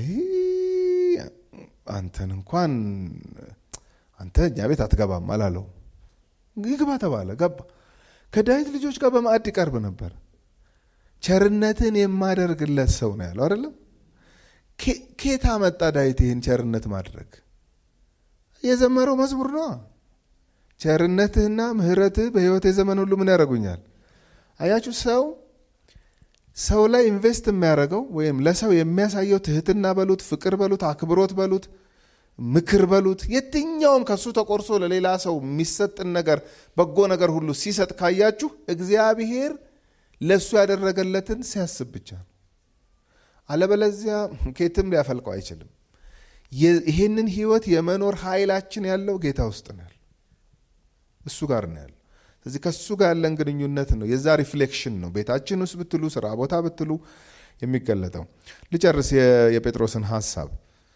A: አንተን እንኳን አንተ እኛ ቤት አትገባም አላለው። ይግባ ተባለ። ገባ። ከዳዊት ልጆች ጋር በማዕድ ይቀርብ ነበር። ቸርነትን የማደርግለት ሰው ነው ያለው አይደለም። ኬታ መጣ ዳዊት ይህን ቸርነት ማድረግ የዘመረው መዝሙር ነው። ቸርነትህና ምሕረትህ በሕይወቴ ዘመን ሁሉ ምን ያደርጉኛል? አያችሁ፣ ሰው ሰው ላይ ኢንቨስት የሚያደርገው ወይም ለሰው የሚያሳየው ትህትና በሉት፣ ፍቅር በሉት፣ አክብሮት በሉት፣ ምክር በሉት፣ የትኛውም ከሱ ተቆርሶ ለሌላ ሰው የሚሰጥን ነገር በጎ ነገር ሁሉ ሲሰጥ ካያችሁ እግዚአብሔር ለእሱ ያደረገለትን ሲያስብ ብቻ ነው። አለበለዚያ ኬትም ሊያፈልቀው አይችልም። ይህንን ህይወት የመኖር ኃይላችን ያለው ጌታ ውስጥ ነው ያለው እሱ ጋር ነው ያለው። ስለዚህ ከእሱ ጋር ያለን ግንኙነት ነው የዛ ሪፍሌክሽን ነው ቤታችን ውስጥ ብትሉ ስራ ቦታ ብትሉ የሚገለጠው። ልጨርስ የጴጥሮስን ሀሳብ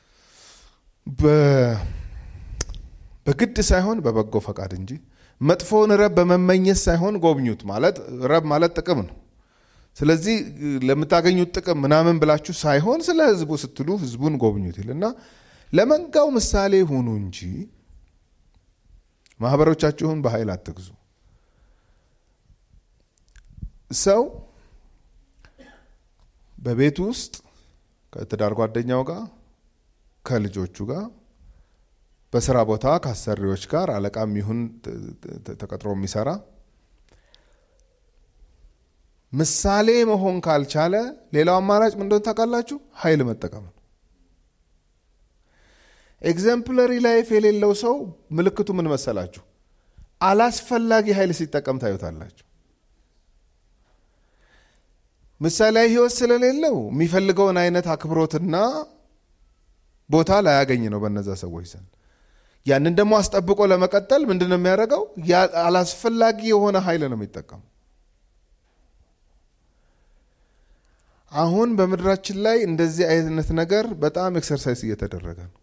A: በግድ ሳይሆን በበጎ ፈቃድ እንጂ መጥፎውን ረብ በመመኘት ሳይሆን ጎብኙት። ማለት ረብ ማለት ጥቅም ነው። ስለዚህ ለምታገኙት ጥቅም ምናምን ብላችሁ ሳይሆን ስለ ህዝቡ ስትሉ ህዝቡን ጎብኙት ይልና ለመንጋው ምሳሌ ሁኑ እንጂ ማህበሮቻችሁን በኃይል አትግዙ። ሰው በቤቱ ውስጥ ከትዳር ጓደኛው ጋር፣ ከልጆቹ ጋር፣ በስራ ቦታ ከአሰሪዎች ጋር አለቃም ይሁን ተቀጥሮ የሚሰራ ምሳሌ መሆን ካልቻለ ሌላው አማራጭ ምን እንደሆነ ታውቃላችሁ? ኃይል መጠቀም ነው። ኤግዘምፕለሪ ላይፍ የሌለው ሰው ምልክቱ ምን መሰላችሁ? አላስፈላጊ ኃይል ሲጠቀም ታዩታላችሁ። ምሳሌያዊ ህይወት ስለሌለው የሚፈልገውን አይነት አክብሮትና ቦታ ላያገኝ ነው በነዛ ሰዎች ዘንድ። ያንን ደግሞ አስጠብቆ ለመቀጠል ምንድን ነው የሚያደርገው? አላስፈላጊ የሆነ ኃይል ነው የሚጠቀሙ። አሁን በምድራችን ላይ እንደዚህ አይነት ነገር በጣም ኤክሰርሳይዝ እየተደረገ ነው።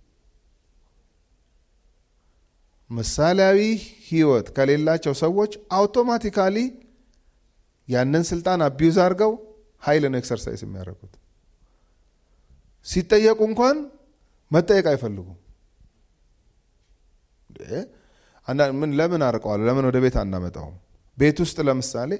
A: ምሳሌያዊ ህይወት ከሌላቸው ሰዎች አውቶማቲካሊ ያንን ስልጣን አቢዩዝ አድርገው ኃይል ነው ኤክሰርሳይዝ የሚያደርጉት። ሲጠየቁ እንኳን መጠየቅ አይፈልጉም። ምን ለምን አርቀዋል? ለምን ወደ ቤት አናመጣውም? ቤት ውስጥ ለምሳሌ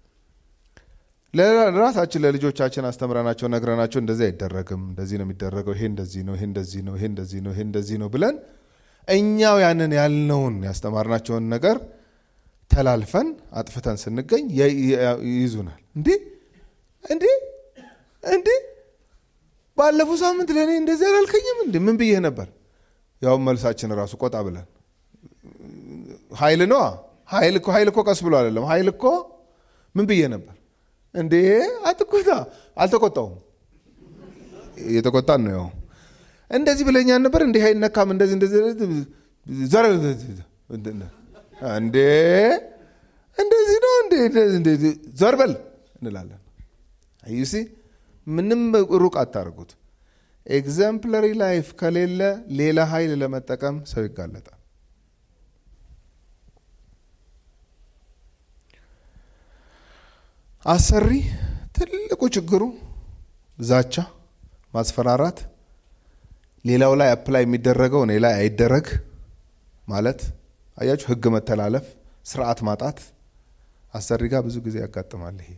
A: ለራሳችን ለልጆቻችን አስተምረናቸው ነግረናቸው እንደዚህ አይደረግም፣ እንደዚህ ነው የሚደረገው፣ ይሄ እንደዚህ ነው፣ ይሄ እንደዚህ ነው፣ ይሄ እንደዚህ ነው፣ ይሄ እንደዚህ ነው ብለን እኛው ያንን ያልነውን ያስተማርናቸውን ነገር ተላልፈን አጥፍተን ስንገኝ ይይዙናል። እንዴ እንዴ እንዴ ባለፈው ሳምንት ለእኔ እንደዚህ አላልከኝም እንዴ? ምን ብዬህ ነበር? ያው መልሳችን ራሱ ቆጣ ብለን ኃይል ነዋ። ኃይል እኮ ኃይል እኮ ቀስ ብሎ አይደለም። ኃይል እኮ ምን ብዬ ነበር እንዴ? አትቆጣ። አልተቆጣውም። እየተቆጣን ነው። ያው እንደዚህ ብለኛል ነበር እንዲህ አይነካም። እንደዚህ እንደዚህ ዘር እንዴ እንደዚህ ነው እንዴ ዘር በል እንላለን። አዩሲ ምንም ሩቅ አታርጉት። ኤግዘምፕለሪ ላይፍ ከሌለ ሌላ ኃይል ለመጠቀም ሰው ይጋለጣል። አሰሪ ትልቁ ችግሩ ዛቻ፣ ማስፈራራት፣ ሌላው ላይ አፕላይ የሚደረገው እኔ ላይ አይደረግ ማለት አያችሁ፣ ህግ መተላለፍ፣ ስርዓት ማጣት አሰሪ ጋር ብዙ ጊዜ ያጋጥማል። ይሄ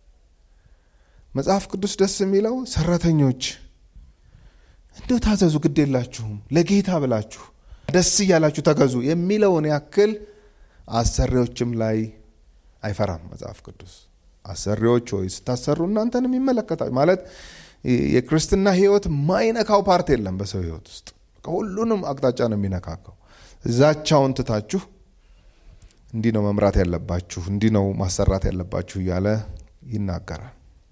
A: መጽሐፍ ቅዱስ ደስ የሚለው ሰራተኞች እንደው ታዘዙ፣ ግድ የላችሁም ለጌታ ብላችሁ ደስ እያላችሁ ተገዙ የሚለውን ያክል አሰሪዎችም ላይ አይፈራም መጽሐፍ ቅዱስ። አሰሪዎች ሆይ ስታሰሩ እናንተንም ይመለከታል ማለት የክርስትና ህይወት ማይነካው ፓርት የለም በሰው ህይወት ውስጥ ሁሉንም አቅጣጫ ነው የሚነካካው። ዛቻውን ትታችሁ እንዲህ ነው መምራት ያለባችሁ፣ እንዲህ ነው ማሰራት ያለባችሁ እያለ ይናገራል።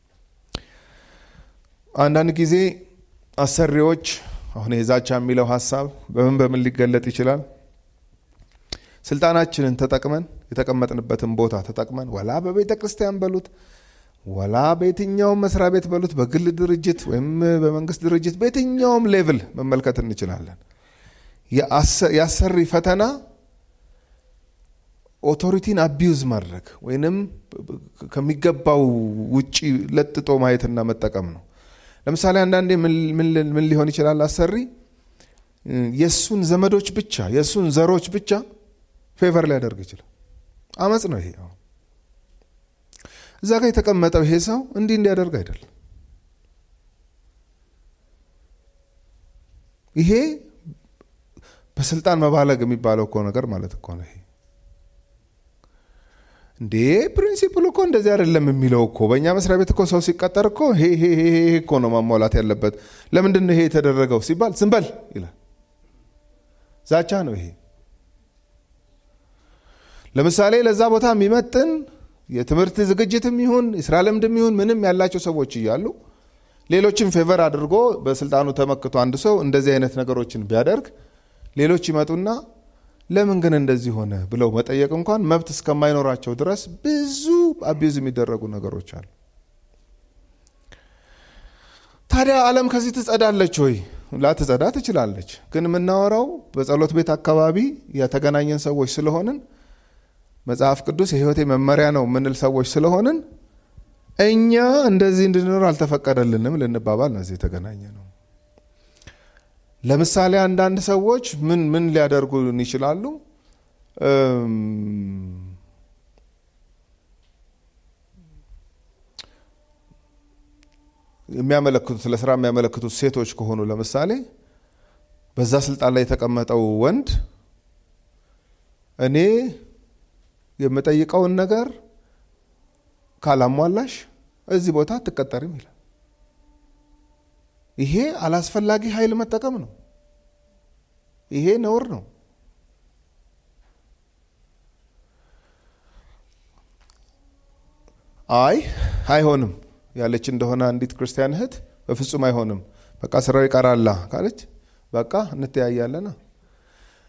A: አንዳንድ ጊዜ አሰሪዎች አሁን የዛቻ የሚለው ሀሳብ በምን በምን ሊገለጥ ይችላል? ስልጣናችንን ተጠቅመን የተቀመጥንበትን ቦታ ተጠቅመን ወላ በቤተ ክርስቲያን በሉት ወላ በየትኛውም መስሪያ ቤት በሉት በግል ድርጅት ወይም በመንግስት ድርጅት በየትኛውም ሌቭል መመልከት እንችላለን። የአሰሪ ፈተና ኦቶሪቲን አቢዩዝ ማድረግ ወይንም ከሚገባው ውጪ ለጥጦ ማየትና መጠቀም ነው። ለምሳሌ አንዳንዴ ምን ሊሆን ይችላል? አሰሪ የእሱን ዘመዶች ብቻ የእሱን ዘሮች ብቻ ፌቨር ሊያደርግ ይችላል። አመፅ ነው ይሄ። እዛ ጋር የተቀመጠው ይሄ ሰው እንዲህ እንዲያደርግ አይደለም። ይሄ በስልጣን መባለግ የሚባለው እኮ ነገር ማለት እኮ ነው። ይሄ እንዴ ፕሪንሲፕል እኮ እንደዚህ አይደለም የሚለው እኮ በእኛ መስሪያ ቤት እኮ ሰው ሲቀጠር እኮ ይሄ እኮ ነው ማሟላት ያለበት። ለምንድን ነው ይሄ የተደረገው ሲባል ዝም በል ይላል። ዛቻ ነው ይሄ። ለምሳሌ ለዛ ቦታ የሚመጥን የትምህርት ዝግጅትም ይሁን የስራ ልምድም ይሁን ምንም ያላቸው ሰዎች እያሉ ሌሎችን ፌቨር አድርጎ በስልጣኑ ተመክቶ አንድ ሰው እንደዚህ አይነት ነገሮችን ቢያደርግ ሌሎች ይመጡና ለምን ግን እንደዚህ ሆነ ብለው መጠየቅ እንኳን መብት እስከማይኖራቸው ድረስ ብዙ አቢዝ የሚደረጉ ነገሮች አሉ። ታዲያ ዓለም ከዚህ ትጸዳለች ወይ? ላትጸዳ ትችላለች። ግን የምናወራው በጸሎት ቤት አካባቢ የተገናኘን ሰዎች ስለሆንን መጽሐፍ ቅዱስ የህይወቴ መመሪያ ነው የምንል ሰዎች ስለሆንን እኛ እንደዚህ እንድንኖር አልተፈቀደልንም ልንባባል ነው እዚህ የተገናኘ ነው። ለምሳሌ አንዳንድ ሰዎች ምን ምን ሊያደርጉን ይችላሉ? የሚያመለክቱት ለስራ የሚያመለክቱት ሴቶች ከሆኑ ለምሳሌ በዛ ስልጣን ላይ የተቀመጠው ወንድ እኔ የምጠይቀውን ነገር ካላሟላሽ እዚህ ቦታ አትቀጠሪም ይላል። ይሄ አላስፈላጊ ኃይል መጠቀም ነው። ይሄ ነውር ነው። አይ አይሆንም ያለች እንደሆነ አንዲት ክርስቲያን እህት በፍጹም አይሆንም፣ በቃ ስራው ይቀራላ ካለች በቃ እንተያያለና።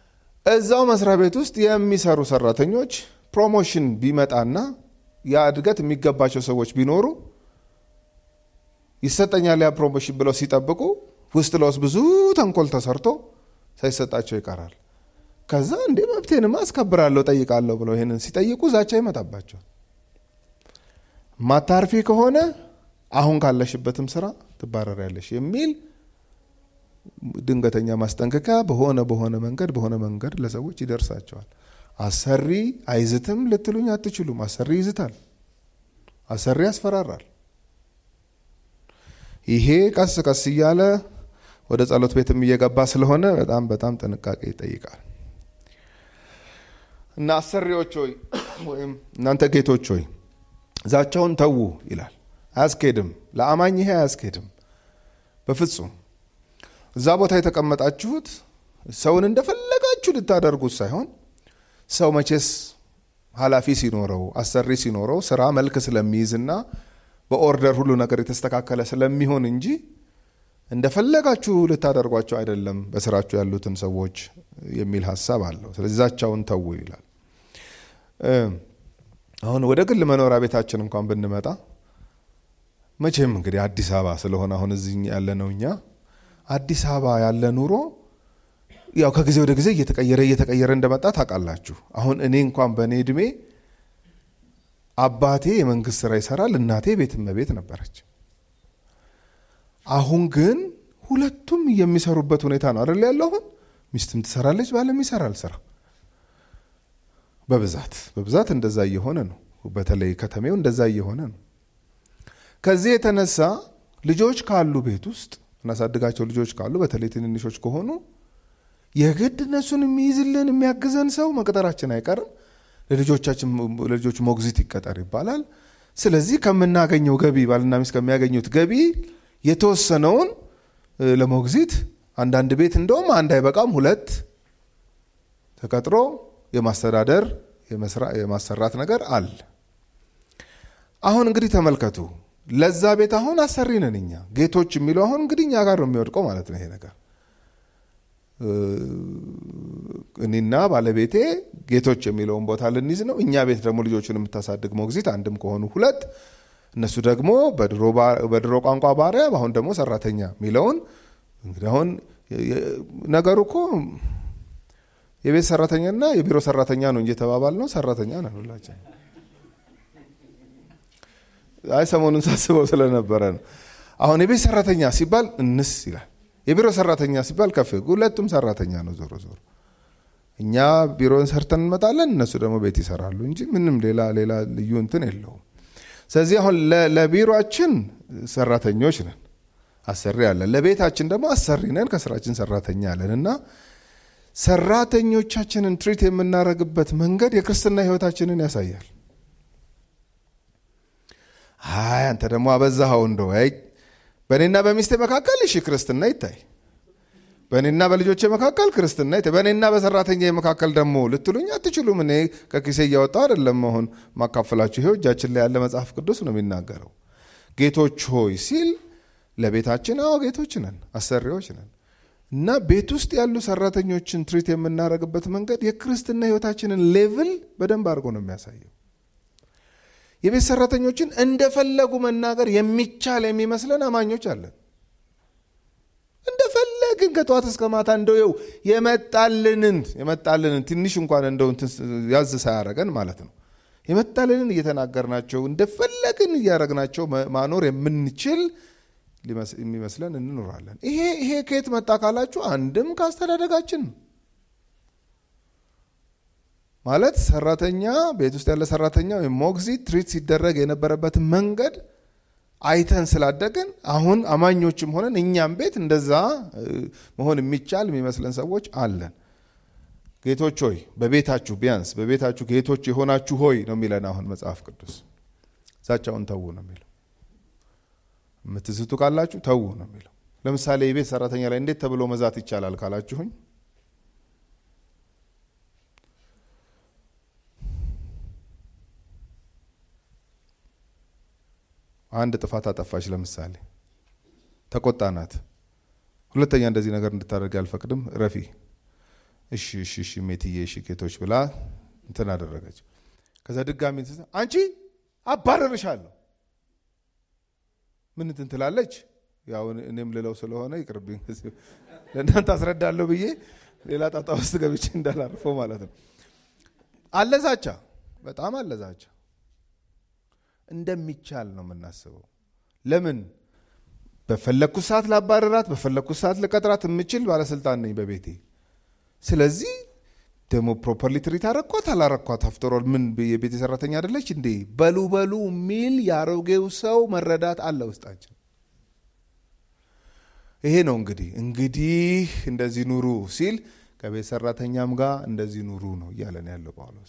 A: እዛው መስሪያ ቤት ውስጥ የሚሰሩ ሰራተኞች ፕሮሞሽን ቢመጣና ያ እድገት የሚገባቸው ሰዎች ቢኖሩ ይሰጠኛል ያ ፕሮሞሽን ብለው ሲጠብቁ ውስጥ ለውስጥ ብዙ ተንኮል ተሰርቶ ሳይሰጣቸው ይቀራል። ከዛ እንዴ መብቴንማ አስከብራለሁ ጠይቃለሁ ብለው ይህንን ሲጠይቁ ዛቻ ይመጣባቸዋል። ማታርፊ ከሆነ አሁን ካለሽበትም ስራ ትባረሪያለሽ የሚል ድንገተኛ ማስጠንቀቂያ በሆነ በሆነ መንገድ በሆነ መንገድ ለሰዎች ይደርሳቸዋል። አሰሪ አይዝትም ልትሉኝ አትችሉም። አሰሪ ይዝታል። አሰሪ ያስፈራራል። ይሄ ቀስ ቀስ እያለ ወደ ጸሎት ቤትም እየገባ ስለሆነ በጣም በጣም ጥንቃቄ ይጠይቃል። እና አሰሪዎች ሆይ ወይም እናንተ ጌቶች ሆይ ዛቻውን ተዉ ይላል። አያስኬድም። ለአማኝ ይሄ አያስኬድም በፍጹም። እዛ ቦታ የተቀመጣችሁት ሰውን እንደፈለጋችሁ ልታደርጉት ሳይሆን ሰው መቼስ ኃላፊ ሲኖረው አሰሪ ሲኖረው ስራ መልክ ስለሚይዝና በኦርደር ሁሉ ነገር የተስተካከለ ስለሚሆን እንጂ እንደፈለጋችሁ ልታደርጓቸው አይደለም በስራችሁ ያሉትን ሰዎች የሚል ሀሳብ አለው። ስለዚህ ዛቻውን ተዉ ይላል። አሁን ወደ ግል መኖሪያ ቤታችን እንኳን ብንመጣ መቼም እንግዲህ አዲስ አበባ ስለሆነ አሁን እዚህ ያለነው እኛ አዲስ አበባ ያለ ኑሮ ያው ከጊዜ ወደ ጊዜ እየተቀየረ እየተቀየረ እንደመጣ ታውቃላችሁ። አሁን እኔ እንኳን በእኔ እድሜ አባቴ የመንግስት ስራ ይሰራል፣ እናቴ ቤት እመቤት ነበረች። አሁን ግን ሁለቱም የሚሰሩበት ሁኔታ ነው አይደል ያለው። አሁን ሚስትም ትሰራለች፣ ባለም ይሰራል ስራ በብዛት በብዛት እንደዛ እየሆነ ነው። በተለይ ከተሜው እንደዛ እየሆነ ነው። ከዚህ የተነሳ ልጆች ካሉ ቤት ውስጥ እናሳድጋቸው ልጆች ካሉ በተለይ ትንንሾች ከሆኑ የግድ እነሱን የሚይዝልን የሚያግዘን ሰው መቅጠራችን አይቀርም። ለልጆቻችን ለልጆች ሞግዚት ይቀጠር ይባላል። ስለዚህ ከምናገኘው ገቢ ባልና ሚስት ከሚያገኙት ገቢ የተወሰነውን ለሞግዚት አንዳንድ ቤት እንደውም አንድ አይበቃም ሁለት ተቀጥሮ የማስተዳደር የማሰራት ነገር አለ። አሁን እንግዲህ ተመልከቱ። ለዛ ቤት አሁን አሰሪ ነን እኛ ጌቶች የሚለው አሁን እንግዲህ እኛ ጋር ነው የሚወድቀው ማለት ነው ይሄ ነገር እኔና ባለቤቴ ጌቶች የሚለውን ቦታ ልንይዝ ነው። እኛ ቤት ደግሞ ልጆቹን የምታሳድግ ሞግዚት አንድም ከሆኑ ሁለት፣ እነሱ ደግሞ በድሮ ቋንቋ ባሪያ፣ በአሁን ደግሞ ሰራተኛ የሚለውን እንግዲህ አሁን ነገሩ እኮ የቤት ሰራተኛና የቢሮ ሰራተኛ ነው እንጂ የተባባል ነው ሰራተኛ ነን ሁላችን። አይ ሰሞኑን ሳስበው ስለነበረ ነው። አሁን የቤት ሰራተኛ ሲባል እንስ ይላል የቢሮ ሰራተኛ ሲባል ከፍ ሁለቱም ሰራተኛ ነው። ዞሮ ዞሮ እኛ ቢሮን ሰርተን እንመጣለን፣ እነሱ ደግሞ ቤት ይሰራሉ እንጂ ምንም ሌላ ሌላ ልዩ እንትን የለውም። ስለዚህ አሁን ለቢሮችን ሰራተኞች ነን፣ አሰሪ አለን። ለቤታችን ደግሞ አሰሪ ነን፣ ከስራችን ሰራተኛ አለን እና ሰራተኞቻችንን ትሪት የምናደርግበት መንገድ የክርስትና ህይወታችንን ያሳያል። አይ አንተ ደግሞ አበዛኸው እንደው በእኔና በሚስቴ መካከል እሺ ክርስትና ይታይ፣ በእኔና በልጆቼ መካከል ክርስትና ይታይ፣ በእኔና በሰራተኛ መካከል ደግሞ ልትሉኝ አትችሉም። እኔ ከኪሴ እያወጣው አይደለም አሁን ማካፈላችሁ። ይሄው እጃችን ላይ ያለ መጽሐፍ ቅዱስ ነው የሚናገረው። ጌቶች ሆይ ሲል ለቤታችን፣ አዎ ጌቶች ነን፣ አሰሪዎች ነን እና ቤት ውስጥ ያሉ ሰራተኞችን ትሪት የምናደርግበት መንገድ የክርስትና ህይወታችንን ሌቭል በደንብ አድርጎ ነው የሚያሳየው። የቤት ሰራተኞችን እንደፈለጉ መናገር የሚቻል የሚመስለን አማኞች አለን። እንደፈለግን ከጠዋት እስከ ማታ እንደው የመጣልንን የመጣልንን ትንሽ እንኳን እንደው ያዝ ሳያረገን ማለት ነው የመጣልንን እየተናገርናቸው እንደፈለግን እያረግናቸው ማኖር የምንችል የሚመስለን እንኖራለን። ይሄ ይሄ ከየት መጣ ካላችሁ አንድም ከአስተዳደጋችን ማለት ሰራተኛ ቤት ውስጥ ያለ ሰራተኛ ወይም ሞግዚት ትሪት ሲደረግ የነበረበትን መንገድ አይተን ስላደግን አሁን አማኞችም ሆነን እኛም ቤት እንደዛ መሆን የሚቻል የሚመስለን ሰዎች አለን። ጌቶች ሆይ በቤታችሁ ቢያንስ በቤታችሁ ጌቶች የሆናችሁ ሆይ ነው የሚለን አሁን መጽሐፍ ቅዱስ። ዛቻውን ተዉ ነው የሚለው። የምትዝቱ ካላችሁ ተዉ ነው የሚለው። ለምሳሌ የቤት ሰራተኛ ላይ እንዴት ተብሎ መዛት ይቻላል ካላችሁኝ አንድ ጥፋት አጠፋች። ለምሳሌ ተቆጣናት። ሁለተኛ እንደዚህ ነገር እንድታደርግ አልፈቅድም፣ ረፊ እሺ እሺ እሺ ሜትዬ እሺ ኬቶች ብላ እንትን አደረገች። ከዛ ድጋሚ አንቺ አባረርሻለሁ ምን እንትን ትላለች። ያው እኔም ልለው ስለሆነ ይቅርብኝ፣ ለእናንተ አስረዳለሁ ብዬ ሌላ ጣጣ ውስጥ ገብቼ እንዳላርፈው ማለት ነው። አለዛቻ፣ በጣም አለዛቻ። እንደሚቻል ነው የምናስበው። ለምን በፈለግኩት ሰዓት ላባረራት፣ በፈለግኩት ሰዓት ልቀጥራት የምችል ባለስልጣን ነኝ በቤቴ። ስለዚህ ደግሞ ፕሮፐርሊ ትሪት አረኳት አላረኳት፣ አፍተሮል ምን የቤቴ ሰራተኛ አይደለች እንዴ? በሉ በሉ የሚል የአሮጌው ሰው መረዳት አለ ውስጣችን። ይሄ ነው እንግዲህ እንግዲህ እንደዚህ ኑሩ ሲል ከቤት ሰራተኛም ጋር እንደዚህ ኑሩ ነው እያለን ያለው ጳውሎስ።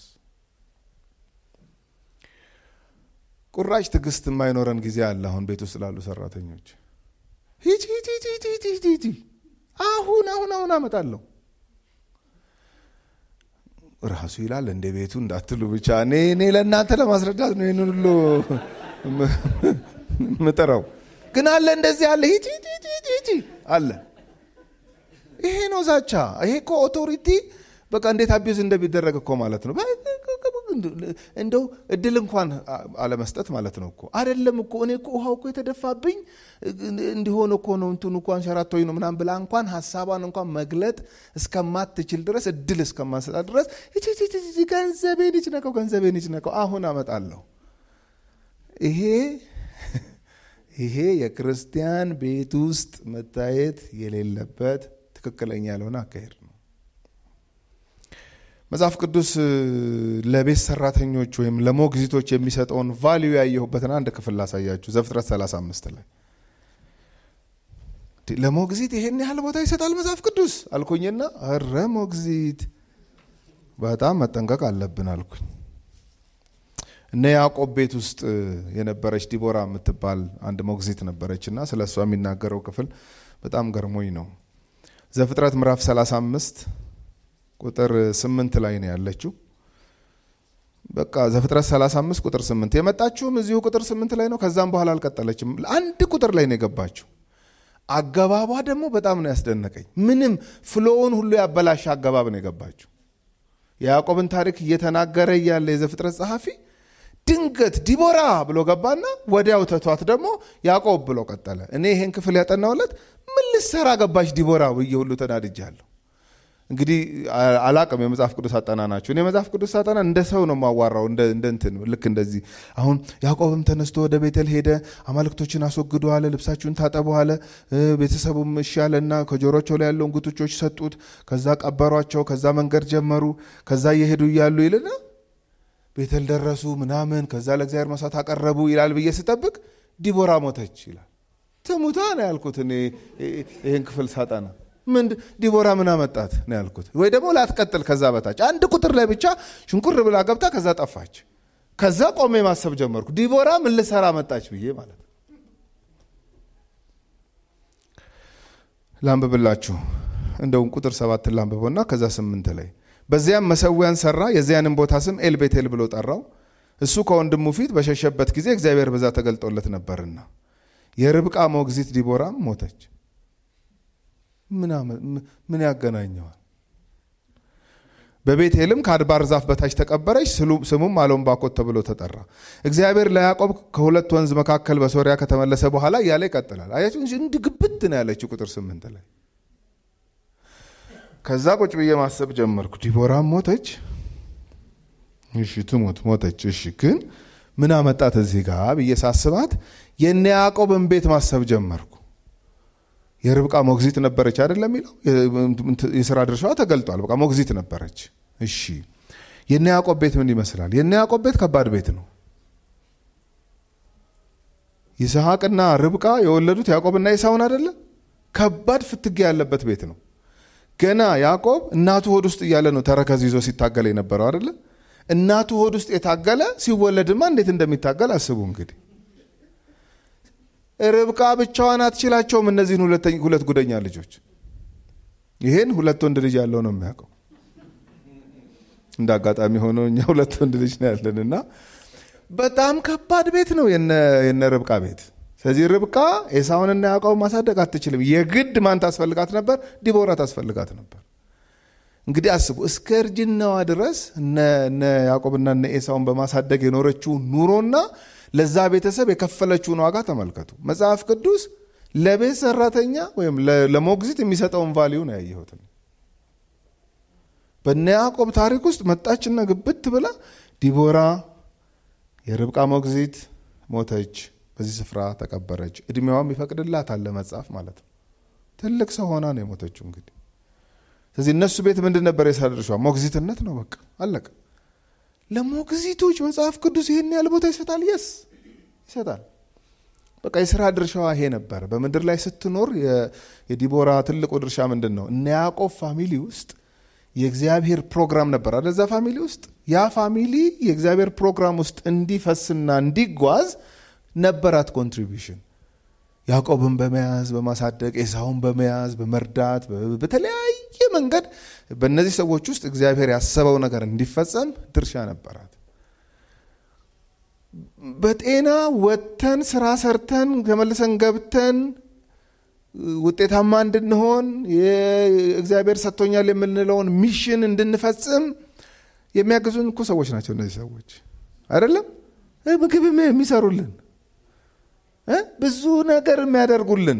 A: ቁራጭ ትዕግስት የማይኖረን ጊዜ አለ። አሁን ቤት ውስጥ ላሉ ሰራተኞች ሂጂ ሂጂ ሂጂ ሂጂ ሂጂ አሁን አሁን አሁን አመጣለሁ ራሱ ይላል እንደ ቤቱ እንዳትሉ ብቻ እኔ እኔ ለእናንተ ለማስረዳት ነው ይህን ሁሉ ምጥረው። ግን አለ እንደዚህ አለ ሂጂ ሂጂ ሂጂ ሂጂ አለ። ይሄ ነው ዛቻ። ይሄ እኮ ኦቶሪቲ በቃ እንዴት አቢዩዝ እንደሚደረግ እኮ ማለት ነው። እንደው እድል እንኳን አለመስጠት ማለት ነው እኮ አይደለም እኮ እኔ እኮ ውሃው እኮ የተደፋብኝ እንዲሆን እኮ ነው እንትኑ እንኳን ሸራቶኝ ነው ምናምን ብላ እንኳን ሀሳቧን እንኳን መግለጥ እስከማትችል ድረስ እድል እስከማንሰጣት ድረስ ገንዘቤን ይጭነቀው ገንዘቤን ይጭነቀው አሁን አመጣለሁ። ይሄ ይሄ የክርስቲያን ቤት ውስጥ መታየት የሌለበት ትክክለኛ ያልሆነ አካሄድ ነው። መጽሐፍ ቅዱስ ለቤት ሰራተኞች ወይም ለሞግዚቶች የሚሰጠውን ቫሊዩ ያየሁበትን አንድ ክፍል ላሳያችሁ። ዘፍጥረት 35 ላይ ለሞግዚት ይሄን ያህል ቦታ ይሰጣል መጽሐፍ ቅዱስ አልኩኝና፣ እረ ሞግዚት በጣም መጠንቀቅ አለብን አልኩኝ። እነ ያዕቆብ ቤት ውስጥ የነበረች ዲቦራ የምትባል አንድ ሞግዚት ነበረች እና ስለ እሷ የሚናገረው ክፍል በጣም ገርሞኝ ነው። ዘፍጥረት ምዕራፍ 35 ቁጥር ስምንት ላይ ነው ያለችው። በቃ ዘፍጥረት 35 ቁጥር ስምንት የመጣችውም እዚሁ ቁጥር ስምንት ላይ ነው። ከዛም በኋላ አልቀጠለችም። አንድ ቁጥር ላይ ነው የገባችው። አገባቧ ደግሞ በጣም ነው ያስደነቀኝ። ምንም ፍሎውን ሁሉ ያበላሸ አገባብ ነው የገባችው። የያዕቆብን ታሪክ እየተናገረ እያለ የዘፍጥረት ጸሐፊ ድንገት ዲቦራ ብሎ ገባና ወዲያው ተቷት ደግሞ ያዕቆብ ብሎ ቀጠለ። እኔ ይሄን ክፍል ያጠናውለት ምን ልትሰራ ገባች ዲቦራ ብዬ ሁሉ ተናድጃለሁ። እንግዲህ አላቅም የመጽሐፍ ቅዱስ አጠናናችሁ። እኔ የመጽሐፍ ቅዱስ አጠና እንደ ሰው ነው የማዋራው፣ እንደ እንትን ልክ እንደዚህ። አሁን ያዕቆብም ተነስቶ ወደ ቤተል ሄደ፣ አማልክቶችን አስወግዶ አለ፣ ልብሳችሁን ታጠቡ አለ። ቤተሰቡም እሺ አለና ከጆሮቸው ላይ ያለውን ጉትቾች ሰጡት። ከዛ ቀበሯቸው። ከዛ መንገድ ጀመሩ። ከዛ እየሄዱ እያሉ ይልና ቤተል ደረሱ ምናምን። ከዛ ለእግዚአብሔር መስዋዕት አቀረቡ ይላል ብዬ ስጠብቅ ዲቦራ ሞተች ይላል። ትሙታ ነው ያልኩት እኔ ይህን ክፍል ሳጠና ምን ዲቦራ ምን አመጣት ነው ያልኩት። ወይ ደግሞ ላትቀጥል ከዛ በታች አንድ ቁጥር ላይ ብቻ ሽንኩር ብላ ገብታ ከዛ ጠፋች። ከዛ ቆሜ ማሰብ ጀመርኩ። ዲቦራ ምን ልሰራ መጣች ብዬ ማለት ነው። ላንብብላችሁ እንደውም ቁጥር ሰባትን ላንብበውና ከዛ ስምንት ላይ በዚያም መሰዊያን ሰራ፣ የዚያንም ቦታ ስም ኤልቤቴል ብሎ ጠራው። እሱ ከወንድሙ ፊት በሸሸበት ጊዜ እግዚአብሔር በዛ ተገልጦለት ነበርና። የርብቃ ሞግዚት ዲቦራም ሞተች። ምን ያገናኘዋል? በቤቴልም ከአድባር ዛፍ በታች ተቀበረች። ስሙም አሎምባኮት ተብሎ ተጠራ። እግዚአብሔር ለያዕቆብ ከሁለት ወንዝ መካከል በሶሪያ ከተመለሰ በኋላ እያለ ይቀጥላል። አያችሁ እንዲህ ግብት ነው ያለችው ቁጥር ስምንት ላይ። ከዛ ቁጭ ብዬ ማሰብ ጀመርኩ። ዲቦራም ሞተች። እሺ ትሞት ሞተች። እሺ ግን ምን አመጣት እዚህ ጋር ብዬ ሳስባት የነ ያዕቆብን ቤት ማሰብ ጀመርኩ። የርብቃ ሞግዚት ነበረች አይደለም የሚለው የስራ ድርሻዋ ተገልጧል። በቃ ሞግዚት ነበረች። እሺ የነ ያዕቆብ ቤት ምን ይመስላል? የነ ያዕቆብ ቤት ከባድ ቤት ነው። ይስሐቅና ርብቃ የወለዱት ያዕቆብና ኢሳውን አይደለም? ከባድ ፍትጌ ያለበት ቤት ነው። ገና ያዕቆብ እናቱ ሆድ ውስጥ እያለ ነው ተረከዝ ይዞ ሲታገል የነበረው አይደለ? እናቱ ሆድ ውስጥ የታገለ ሲወለድማ እንዴት እንደሚታገል አስቡ እንግዲህ ርብቃ ብቻዋን አትችላቸውም። እነዚህን ሁለት ጉደኛ ልጆች ይሄን ሁለት ወንድ ልጅ ያለው ነው የሚያውቀው። እንደ አጋጣሚ ሆኖ እኛ ሁለት ወንድ ልጅ ነው ያለን እና በጣም ከባድ ቤት ነው የነ ርብቃ ቤት። ስለዚህ ርብቃ ኤሳውንና ያዕቆብ ማሳደግ አትችልም። የግድ ማን ታስፈልጋት ነበር? ዲቦራ ታስፈልጋት ነበር። እንግዲህ አስቡ እስከ እርጅናዋ ድረስ እነ ያዕቆብና እነ ኤሳውን በማሳደግ የኖረችው ኑሮና ለዛ ቤተሰብ የከፈለችውን ዋጋ ተመልከቱ። መጽሐፍ ቅዱስ ለቤት ሰራተኛ ወይም ለሞግዚት የሚሰጠውን ቫሊዩ ነው ያየሁት። በነ ያዕቆብ ታሪክ ውስጥ መጣችና ግብት ብላ ዲቦራ የርብቃ ሞግዚት ሞተች፣ በዚህ ስፍራ ተቀበረች። እድሜዋም ይፈቅድላታል ለመጻፍ ማለት ነው። ትልቅ ሰው ሆና ነው የሞተችው። እንግዲህ ስለዚህ እነሱ ቤት ምንድን ነበር የስራ ድርሻዋ? ሞግዚትነት ነው። በቃ አለቀ። ለሞግዚቶች መጽሐፍ ቅዱስ ይህን ያህል ቦታ ይሰጣል? የስ ይሰጣል። በቃ የስራ ድርሻዋ ይሄ ነበር። በምድር ላይ ስትኖር የዲቦራ ትልቁ ድርሻ ምንድን ነው? እነ ያዕቆብ ፋሚሊ ውስጥ የእግዚአብሔር ፕሮግራም ነበር አለ እዛ ፋሚሊ ውስጥ ያ ፋሚሊ የእግዚአብሔር ፕሮግራም ውስጥ እንዲፈስና እንዲጓዝ ነበራት ኮንትሪቢሽን ያዕቆብን በመያዝ በማሳደግ ኤሳውን በመያዝ በመርዳት በተለያየ መንገድ በእነዚህ ሰዎች ውስጥ እግዚአብሔር ያሰበው ነገር እንዲፈጸም ድርሻ ነበራት። በጤና ወጥተን ስራ ሰርተን ተመልሰን ገብተን ውጤታማ እንድንሆን እግዚአብሔር ሰጥቶኛል የምንለውን ሚሽን እንድንፈጽም የሚያግዙን እኮ ሰዎች ናቸው እነዚህ ሰዎች አይደለም። ምግብ የሚሰሩልን ብዙ ነገር የሚያደርጉልን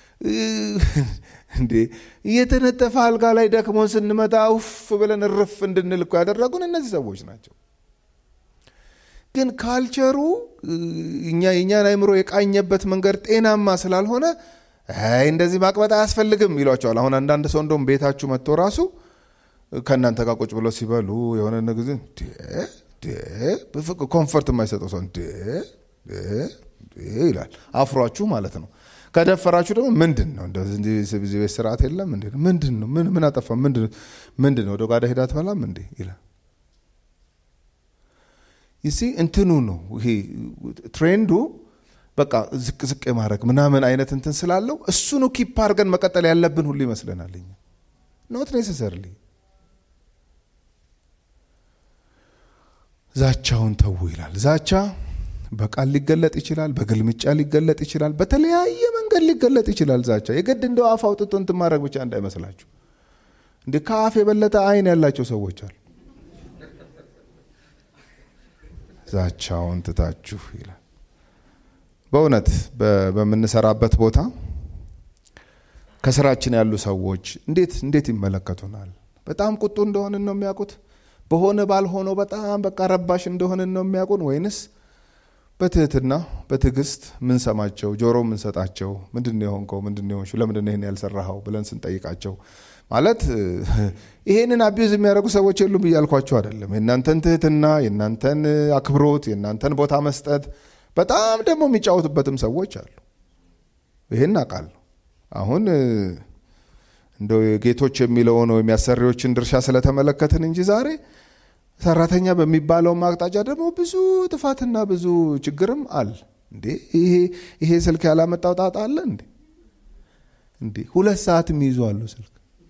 A: እንዴ እየተነጠፈ አልጋ ላይ ደክሞን ስንመጣ ውፍ ብለን እርፍ እንድንል እኮ ያደረጉን እነዚህ ሰዎች ናቸው። ግን ካልቸሩ እኛ የእኛን አይምሮ የቃኘበት መንገድ ጤናማ ስላልሆነ አይ እንደዚህ ማቅበጥ አያስፈልግም ይሏቸዋል። አሁን አንዳንድ ሰው እንደውም ቤታችሁ መጥቶ ራሱ ከእናንተ ጋር ቁጭ ብለው ሲበሉ የሆነ ጊዜ ኮንፈርት የማይሰጠው ሰው ይላል። አፍሯችሁ ማለት ነው። ከደፈራችሁ ደግሞ ምንድን ነው እንደዚህ ቤት ስርዓት የለም እንዴ? ምንድን ነው ምን አጠፋ? ምንድን ነው ወደ ጓዳ ሄዳ ትበላም እንዴ ይላል። ይሲ እንትኑ ነው ይሄ ትሬንዱ በቃ ዝቅ ዝቅ የማድረግ ምናምን አይነት እንትን ስላለው እሱኑ ኪፕ አድርገን መቀጠል ያለብን ሁሉ ይመስለናል። እኛ ኖት ኔሴሰርሊ ዛቻውን ተዉ ይላል። ዛቻ በቃል ሊገለጥ ይችላል፣ በግልምጫ ሊገለጥ ይችላል፣ በተለያየ መንገድ ሊገለጥ ይችላል። ዛቻ የግድ እንደው አፍ አውጥቶ እንትን ማድረግ ብቻ እንዳይመስላችሁ። እንደ ከአፍ የበለጠ አይን ያላቸው ሰዎች አሉ። ዛቻውን ትታችሁ ይላል። በእውነት በምንሰራበት ቦታ ከስራችን ያሉ ሰዎች እንዴት እንዴት ይመለከቱናል? በጣም ቁጡ እንደሆንን ነው የሚያውቁት? በሆነ ባልሆነው በጣም በቃ ረባሽ እንደሆንን ነው የሚያውቁን? ወይንስ በትህትና በትዕግስት ምንሰማቸው ጆሮ ምንሰጣቸው ምንድን ነው የሆንከው? ምንድን ነው የሆንሽው? ለምንድን ነው ይህን ያልሰራኸው ብለን ስንጠይቃቸው ማለት ይሄንን አቢዩዝ የሚያደርጉ ሰዎች የሉም እያልኳቸው አይደለም። የእናንተን ትህትና፣ የእናንተን አክብሮት፣ የእናንተን ቦታ መስጠት በጣም ደግሞ የሚጫወቱበትም ሰዎች አሉ። ይህን አውቃለሁ። አሁን እንደው ጌቶች የሚለውን ወይም የአሰሪዎችን ድርሻ ስለተመለከትን እንጂ ዛሬ ሰራተኛ በሚባለው አቅጣጫ ደግሞ ብዙ ጥፋትና ብዙ ችግርም አለ። እንዴ ይሄ ስልክ ያላመጣው ጣጣ አለ እንዴ? እንዴ ሁለት ሰዓት የሚይዙ አሉ ስልክ።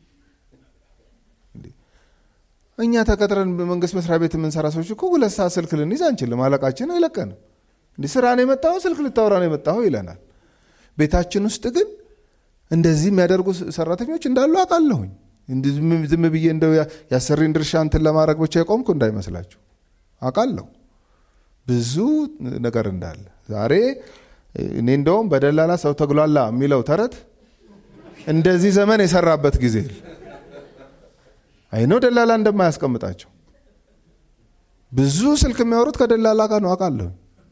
A: እኛ ተቀጥረን በመንግስት መስሪያ ቤት የምንሰራ ሰዎች እኮ ሁለት ሰዓት ስልክ ልንይዝ አንችልም። አለቃችን አይለቀንም። እንዲህ ስራ ነው የመጣኸው ስልክ ልታወራ ነው የመጣኸው ይለናል። ቤታችን ውስጥ ግን እንደዚህ የሚያደርጉ ሰራተኞች እንዳሉ አውቃለሁኝ። ዝም ብዬ እንደው የአሰሪን ድርሻ እንትን ለማድረግ ብቻ የቆምኩ እንዳይመስላችሁ አውቃለሁ ብዙ ነገር እንዳለ። ዛሬ እኔ እንደውም በደላላ ሰው ተጉላላ የሚለው ተረት እንደዚህ ዘመን የሰራበት ጊዜ አይነው ደላላ እንደማያስቀምጣቸው ብዙ ስልክ የሚያወሩት ከደላላ ጋር ነው አውቃለሁ።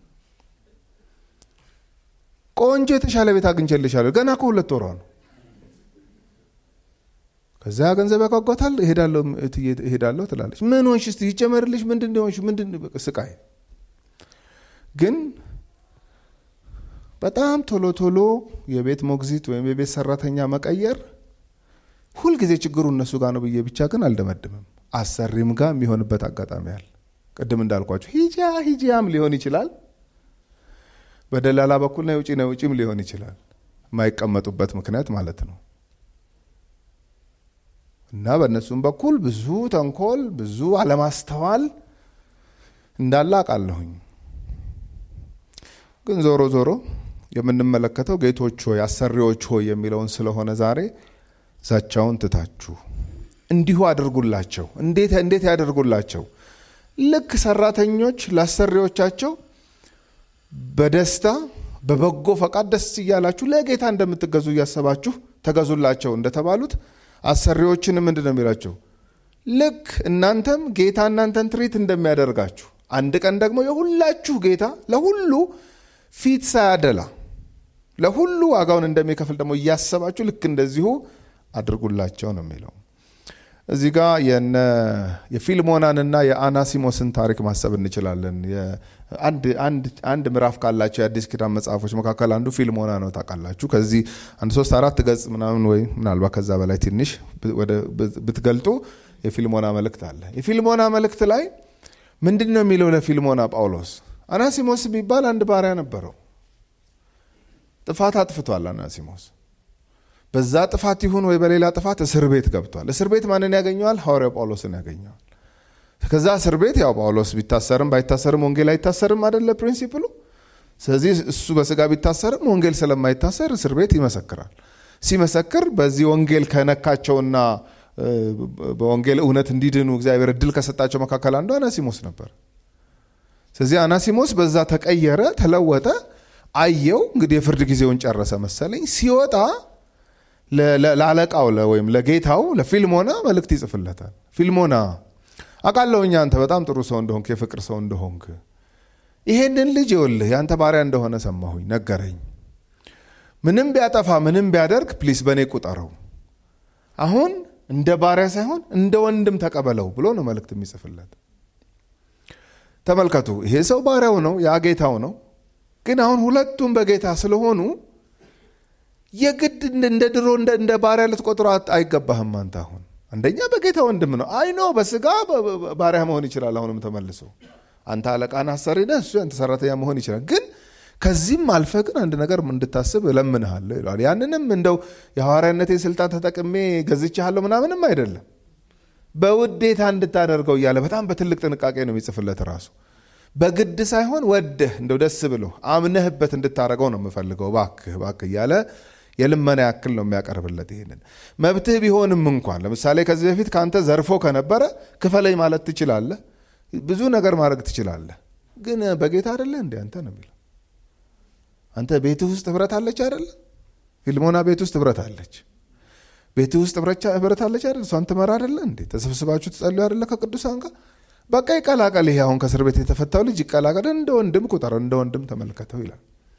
A: ቆንጆ የተሻለ ቤት አግኝቼልሻለሁ ገና ከሁለት ወሯ ነው። ከዛ ገንዘብ ያጓጓታል። እሄዳለሁ ትላለች። ምን ሆንሽ? እስቲ ይጨመርልሽ። ምንድን ሆንሽ? ምንድን ስቃይ። ግን በጣም ቶሎ ቶሎ የቤት ሞግዚት ወይም የቤት ሰራተኛ መቀየር ሁልጊዜ ችግሩ እነሱ ጋር ነው ብዬ ብቻ ግን አልደመድምም። አሰሪም ጋር የሚሆንበት አጋጣሚ አለ። ቅድም እንዳልኳቸው ሂጃ ሂጂያም ሊሆን ይችላል። በደላላ በኩል ነው ውጪ ነው ውጪም ሊሆን ይችላል። የማይቀመጡበት ምክንያት ማለት ነው። እና በእነሱም በኩል ብዙ ተንኮል፣ ብዙ አለማስተዋል እንዳለ አውቃለሁኝ። ግን ዞሮ ዞሮ የምንመለከተው ጌቶች ሆይ አሰሪዎች ሆይ የሚለውን ስለሆነ ዛሬ ዛቻውን ትታችሁ እንዲሁ አድርጉላቸው። እንዴት እንዴት ያደርጉላቸው? ልክ ሰራተኞች ለአሰሪዎቻቸው በደስታ በበጎ ፈቃድ ደስ እያላችሁ ለጌታ እንደምትገዙ እያሰባችሁ ተገዙላቸው እንደተባሉት አሰሪዎችን ምንድን ነው የሚላቸው? ልክ እናንተም ጌታ እናንተን ትሪት እንደሚያደርጋችሁ አንድ ቀን ደግሞ የሁላችሁ ጌታ ለሁሉ ፊት ሳያደላ ለሁሉ ዋጋውን እንደሚከፍል ደግሞ እያሰባችሁ ልክ እንደዚሁ አድርጉላቸው ነው የሚለው። እዚህ ጋ የፊልሞናንና የአናሲሞስን ታሪክ ማሰብ እንችላለን። አንድ ምዕራፍ ካላቸው የአዲስ ኪዳን መጽሐፎች መካከል አንዱ ፊልሞና ነው። ታውቃላችሁ። ከዚህ አንድ ሶስት አራት ገጽ ምናምን ወይ ምናልባት ከዛ በላይ ትንሽ ብትገልጡ የፊልሞና መልእክት አለ። የፊልሞና መልእክት ላይ ምንድን ነው የሚለው ለፊልሞና ጳውሎስ? አናሲሞስ የሚባል አንድ ባሪያ ነበረው። ጥፋት አጥፍቷል አናሲሞስ በዛ ጥፋት ይሁን ወይ በሌላ ጥፋት እስር ቤት ገብቷል። እስር ቤት ማንን ያገኘዋል? ሐዋርያው ጳውሎስን ያገኘዋል። ከዛ እስር ቤት ያው ጳውሎስ ቢታሰርም ባይታሰርም ወንጌል አይታሰርም አደለ ፕሪንሲፕሉ። ስለዚህ እሱ በስጋ ቢታሰርም ወንጌል ስለማይታሰር እስር ቤት ይመሰክራል። ሲመሰክር በዚህ ወንጌል ከነካቸውና በወንጌል እውነት እንዲድኑ እግዚአብሔር እድል ከሰጣቸው መካከል አንዱ አናሲሞስ ነበር። ስለዚህ አናሲሞስ በዛ ተቀየረ፣ ተለወጠ፣ አየው። እንግዲህ የፍርድ ጊዜውን ጨረሰ መሰለኝ ሲወጣ ለአለቃው ወይም ለጌታው ለፊልሞና መልእክት ይጽፍለታል። ፊልሞና አውቃለሁኝ አንተ በጣም ጥሩ ሰው እንደሆንክ የፍቅር ሰው እንደሆንክ ይሄንን ልጅ ይኸውልህ የአንተ ባሪያ እንደሆነ ሰማሁኝ፣ ነገረኝ። ምንም ቢያጠፋ ምንም ቢያደርግ ፕሊስ በእኔ ቁጠረው። አሁን እንደ ባሪያ ሳይሆን እንደ ወንድም ተቀበለው ብሎ ነው መልእክት የሚጽፍለት። ተመልከቱ፣ ይሄ ሰው ባሪያው ነው፣ ያ ጌታው ነው። ግን አሁን ሁለቱም በጌታ ስለሆኑ የግድ እንደ ድሮ እንደ ባሪያ ልትቆጥሮ አይገባህም። አንተ አሁን አንደኛ በጌታ ወንድም ነው። አይ ነው በስጋ ባሪያ መሆን ይችላል። አሁንም ተመልሶ አንተ አለቃን አሰሪ ነህ፣ እሱ አንተ ሰራተኛ መሆን ይችላል። ግን ከዚህም አልፈ ግን አንድ ነገር እንድታስብ እለምንሃለሁ ይለዋል። ያንንም እንደው የሐዋርያነቴን ስልጣን ተጠቅሜ ገዝቼሃለሁ ምናምንም አይደለም፣ በውዴታ እንድታደርገው እያለ በጣም በትልቅ ጥንቃቄ ነው የሚጽፍለት ራሱ በግድ ሳይሆን ወደህ እንደው ደስ ብሎ አምነህበት እንድታደርገው ነው የምፈልገው፣ ባክህ ባክህ እያለ የልመና ያክል ነው የሚያቀርብለት። ይሄንን መብትህ ቢሆንም እንኳን ለምሳሌ ከዚህ በፊት ከአንተ ዘርፎ ከነበረ ክፈለኝ ማለት ትችላለህ፣ ብዙ ነገር ማድረግ ትችላለህ። ግን በጌታ አደለ እንዲ አንተ ነው የሚለው። አንተ ቤትህ ውስጥ ህብረት አለች አደለ? ፊልሞና ቤት ውስጥ ህብረት አለች። ቤትህ ውስጥ ህብረት አለች አደለ? እሷን ትመራ አደለ እንዴ? ተሰብስባችሁ ትጸልዩ አደለ ከቅዱሳን ጋር በቃ ይቀላቀል። ይሄ አሁን ከእስር ቤት የተፈታው ልጅ ይቀላቀል፣ እንደ ወንድም ቁጠረው፣ እንደ ወንድም ተመልከተው ይላል።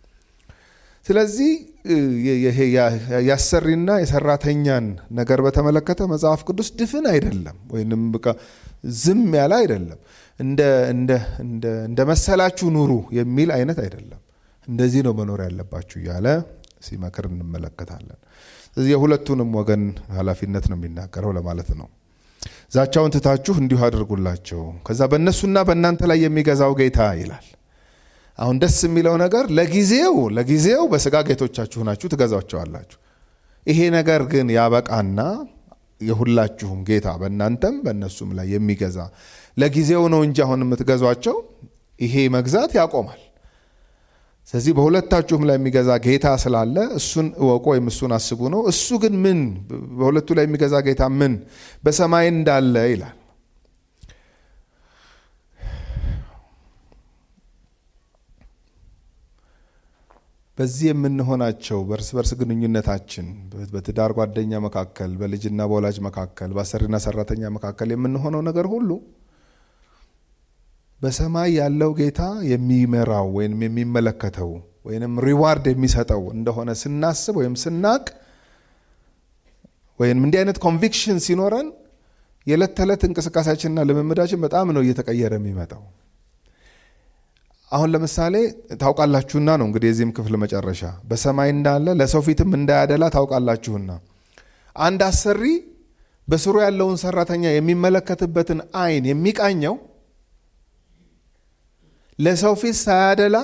A: ስለዚህ ይሄ የአሰሪና የሰራተኛን ነገር በተመለከተ መጽሐፍ ቅዱስ ድፍን አይደለም፣ ወይም በቃ ዝም ያለ አይደለም። እንደ መሰላችሁ ኑሩ የሚል አይነት አይደለም። እንደዚህ ነው መኖር ያለባችሁ እያለ ሲመክር እንመለከታለን። ስለዚህ የሁለቱንም ወገን ኃላፊነት ነው የሚናገረው ለማለት ነው። ዛቻውን ትታችሁ እንዲሁ አድርጉላቸው፣ ከዛ በእነሱና በእናንተ ላይ የሚገዛው ጌታ ይላል። አሁን ደስ የሚለው ነገር ለጊዜው ለጊዜው በስጋ ጌቶቻችሁ ናችሁ ትገዛቸዋላችሁ። ይሄ ነገር ግን ያበቃና የሁላችሁም ጌታ በእናንተም በእነሱም ላይ የሚገዛ ለጊዜው ነው እንጂ አሁን የምትገዟቸው ይሄ መግዛት ያቆማል። ስለዚህ በሁለታችሁም ላይ የሚገዛ ጌታ ስላለ እሱን እወቁ ወይም እሱን አስቡ ነው። እሱ ግን ምን በሁለቱ ላይ የሚገዛ ጌታ ምን በሰማይ እንዳለ ይላል። በዚህ የምንሆናቸው በእርስ በርስ ግንኙነታችን በትዳር ጓደኛ መካከል፣ በልጅና በወላጅ መካከል፣ በአሰሪና ሰራተኛ መካከል የምንሆነው ነገር ሁሉ በሰማይ ያለው ጌታ የሚመራው ወይም የሚመለከተው ወይም ሪዋርድ የሚሰጠው እንደሆነ ስናስብ ወይም ስናቅ ወይም እንዲህ አይነት ኮንቪክሽን ሲኖረን የዕለት ተዕለት እንቅስቃሴያችንና ልምምዳችን በጣም ነው እየተቀየረ የሚመጣው። አሁን ለምሳሌ ታውቃላችሁና ነው እንግዲህ የዚህም ክፍል መጨረሻ በሰማይ እንዳለ ለሰው ፊትም እንዳያደላ ታውቃላችሁና አንድ አሰሪ በስሩ ያለውን ሰራተኛ የሚመለከትበትን አይን የሚቃኘው ለሰው ፊት ሳያደላ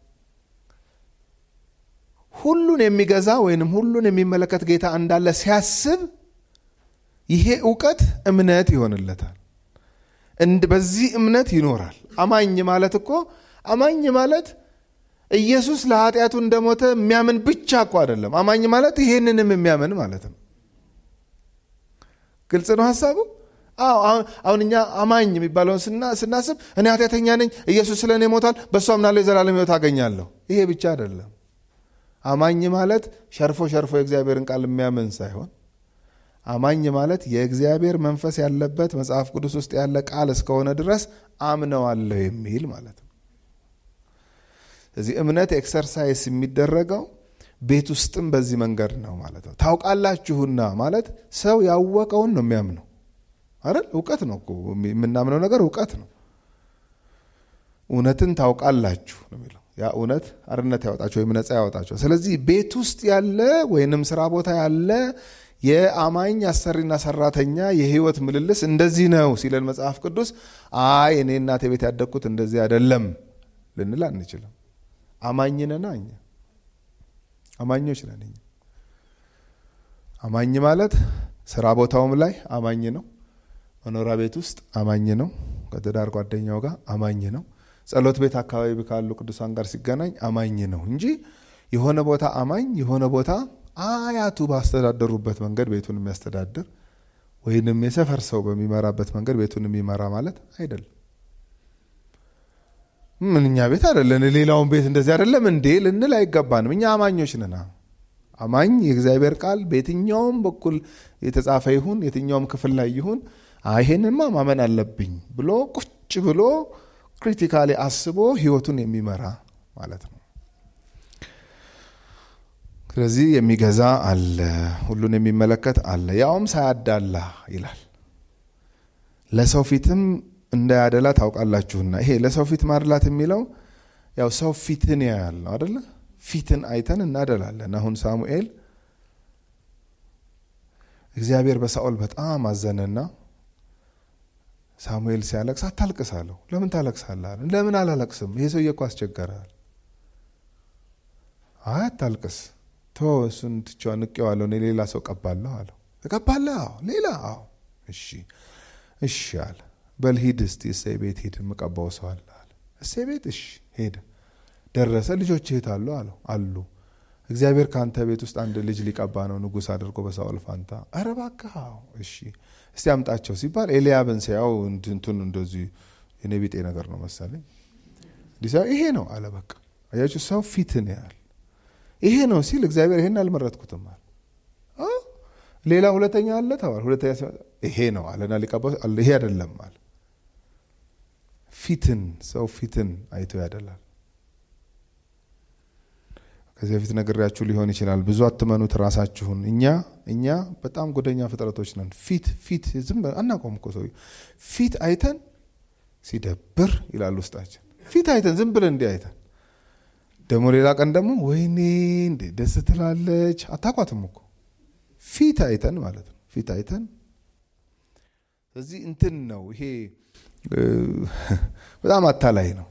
A: ሁሉን የሚገዛ ወይንም ሁሉን የሚመለከት ጌታ እንዳለ ሲያስብ ይሄ እውቀት እምነት ይሆንለታል። በዚህ እምነት ይኖራል። አማኝ ማለት እኮ አማኝ ማለት ኢየሱስ ለኃጢአቱ እንደሞተ የሚያምን ብቻ እኮ አይደለም። አማኝ ማለት ይሄንንም የሚያምን ማለት ነው። ግልጽ ነው ሀሳቡ። አሁን እኛ አማኝ የሚባለውን ስናስብ እኔ ኃጢአተኛ ነኝ፣ ኢየሱስ ስለ እኔ ሞቷል፣ በእሱ አምናለሁ፣ የዘላለም ሕይወት አገኛለሁ። ይሄ ብቻ አይደለም። አማኝ ማለት ሸርፎ ሸርፎ የእግዚአብሔርን ቃል የሚያምን ሳይሆን አማኝ ማለት የእግዚአብሔር መንፈስ ያለበት መጽሐፍ ቅዱስ ውስጥ ያለ ቃል እስከሆነ ድረስ አምነዋለሁ የሚል ማለት ነው። ስለዚህ እምነት ኤክሰርሳይስ የሚደረገው ቤት ውስጥም በዚህ መንገድ ነው ማለት ነው። ታውቃላችሁና ማለት ሰው ያወቀውን ነው የሚያምነው አይደል? እውቀት ነው እኮ የምናምነው ነገር እውቀት ነው። እውነትን ታውቃላችሁ ነው የሚለው ያ እውነት አርነት ያወጣቸው ወይም ነፃ ያወጣቸው። ስለዚህ ቤት ውስጥ ያለ ወይንም ስራ ቦታ ያለ የአማኝ አሰሪና ሰራተኛ የህይወት ምልልስ እንደዚህ ነው ሲለን መጽሐፍ ቅዱስ አይ እኔ እናቴ ቤት ያደግኩት እንደዚህ አይደለም ልንል አንችልም። አማኝ ነና እኛ አማኞች ነን። እኛ አማኝ ማለት ስራ ቦታውም ላይ አማኝ ነው። መኖሪያ ቤት ውስጥ አማኝ ነው። ከትዳር ጓደኛው ጋር አማኝ ነው። ጸሎት ቤት አካባቢ ካሉ ቅዱሳን ጋር ሲገናኝ አማኝ ነው እንጂ የሆነ ቦታ አማኝ የሆነ ቦታ አያቱ ባስተዳደሩበት መንገድ ቤቱን የሚያስተዳድር ወይንም የሰፈር ሰው በሚመራበት መንገድ ቤቱን የሚመራ ማለት አይደለም። ምን እኛ ቤት አይደለን ሌላውን ቤት እንደዚህ አይደለም እንዴ ልንል አይገባንም። እኛ አማኞች ነና። አማኝ የእግዚአብሔር ቃል በየትኛውም በኩል የተጻፈ ይሁን የትኛውም ክፍል ላይ ይሁን ይሄንማ ማመን አለብኝ ብሎ ቁጭ ብሎ ክሪቲካሊ አስቦ ህይወቱን የሚመራ ማለት ነው። ስለዚህ የሚገዛ አለ፣ ሁሉን የሚመለከት አለ፣ ያውም ሳያዳላ ይላል። ለሰው ፊትም እንዳያደላ ታውቃላችሁና። ይሄ ለሰው ፊት ማድላት የሚለው ያው ሰው ፊትን ያያል ነው አደለ? ፊትን አይተን እናደላለን። አሁን ሳሙኤል እግዚአብሔር በሳኦል በጣም አዘነና ሳሙኤል ሲያለቅስ አታልቅስ አለው። ለምን ታለቅሳለህ? ለምን አላለቅስም? ይሄ ሰውዬ እኮ አስቸገረሃል። አይ አታልቅስ፣ ቶ እሱን ትቼዋ ንቄዋለሁ፣ እኔ ሌላ ሰው ቀባለሁ አለው። እቀባለህ? አዎ። ሌላ? አዎ። እሺ እሺ አለ። በል ሂድ እስቲ እሴይ ቤት ሂድ፣ የምቀባው ሰው አለ አለ። እሴይ ቤት እሺ ሄደ። ደረሰ። ልጆች የት አሉ አለው። አሉ። እግዚአብሔር ከአንተ ቤት ውስጥ አንድ ልጅ ሊቀባ ነው ንጉሥ አድርጎ በሳኦል ፋንታ። ኧረ እባክህ አዎ። እሺ እስቲ አምጣቸው ሲባል ኤልያብን ሲያው እንትን እንደዚህ የኔ ቢጤ ነገር ነው መሰለኝ ይሄ ነው አለ። በቃ አያችሁ ሰው ፊትን ያህል ይሄ ነው ሲል እግዚአብሔር ይሄን አልመረጥኩትም አለ። ሌላ ሁለተኛ አለ ተባለ። ሁለተኛ ይሄ ነው አለና ሊቀባ ይሄ አይደለም አለ። ፊትን ሰው ፊትን አይቶ ያደላል። ከዚህ በፊት ነግሬያችሁ ሊሆን ይችላል። ብዙ አትመኑት ራሳችሁን። እኛ እኛ በጣም ጎደኛ ፍጥረቶች ነን። ፊት ፊት ዝም አናቆም እኮ ሰው ፊት አይተን ሲደብር ይላል ውስጣችን። ፊት አይተን ዝም ብለን እንዲህ አይተን ደግሞ ሌላ ቀን ደግሞ ወይኔ እንዴ ደስ ትላለች። አታቋትም እኮ ፊት አይተን ማለት ነው። ፊት አይተን እዚህ እንትን ነው ይሄ በጣም አታላይ ነው።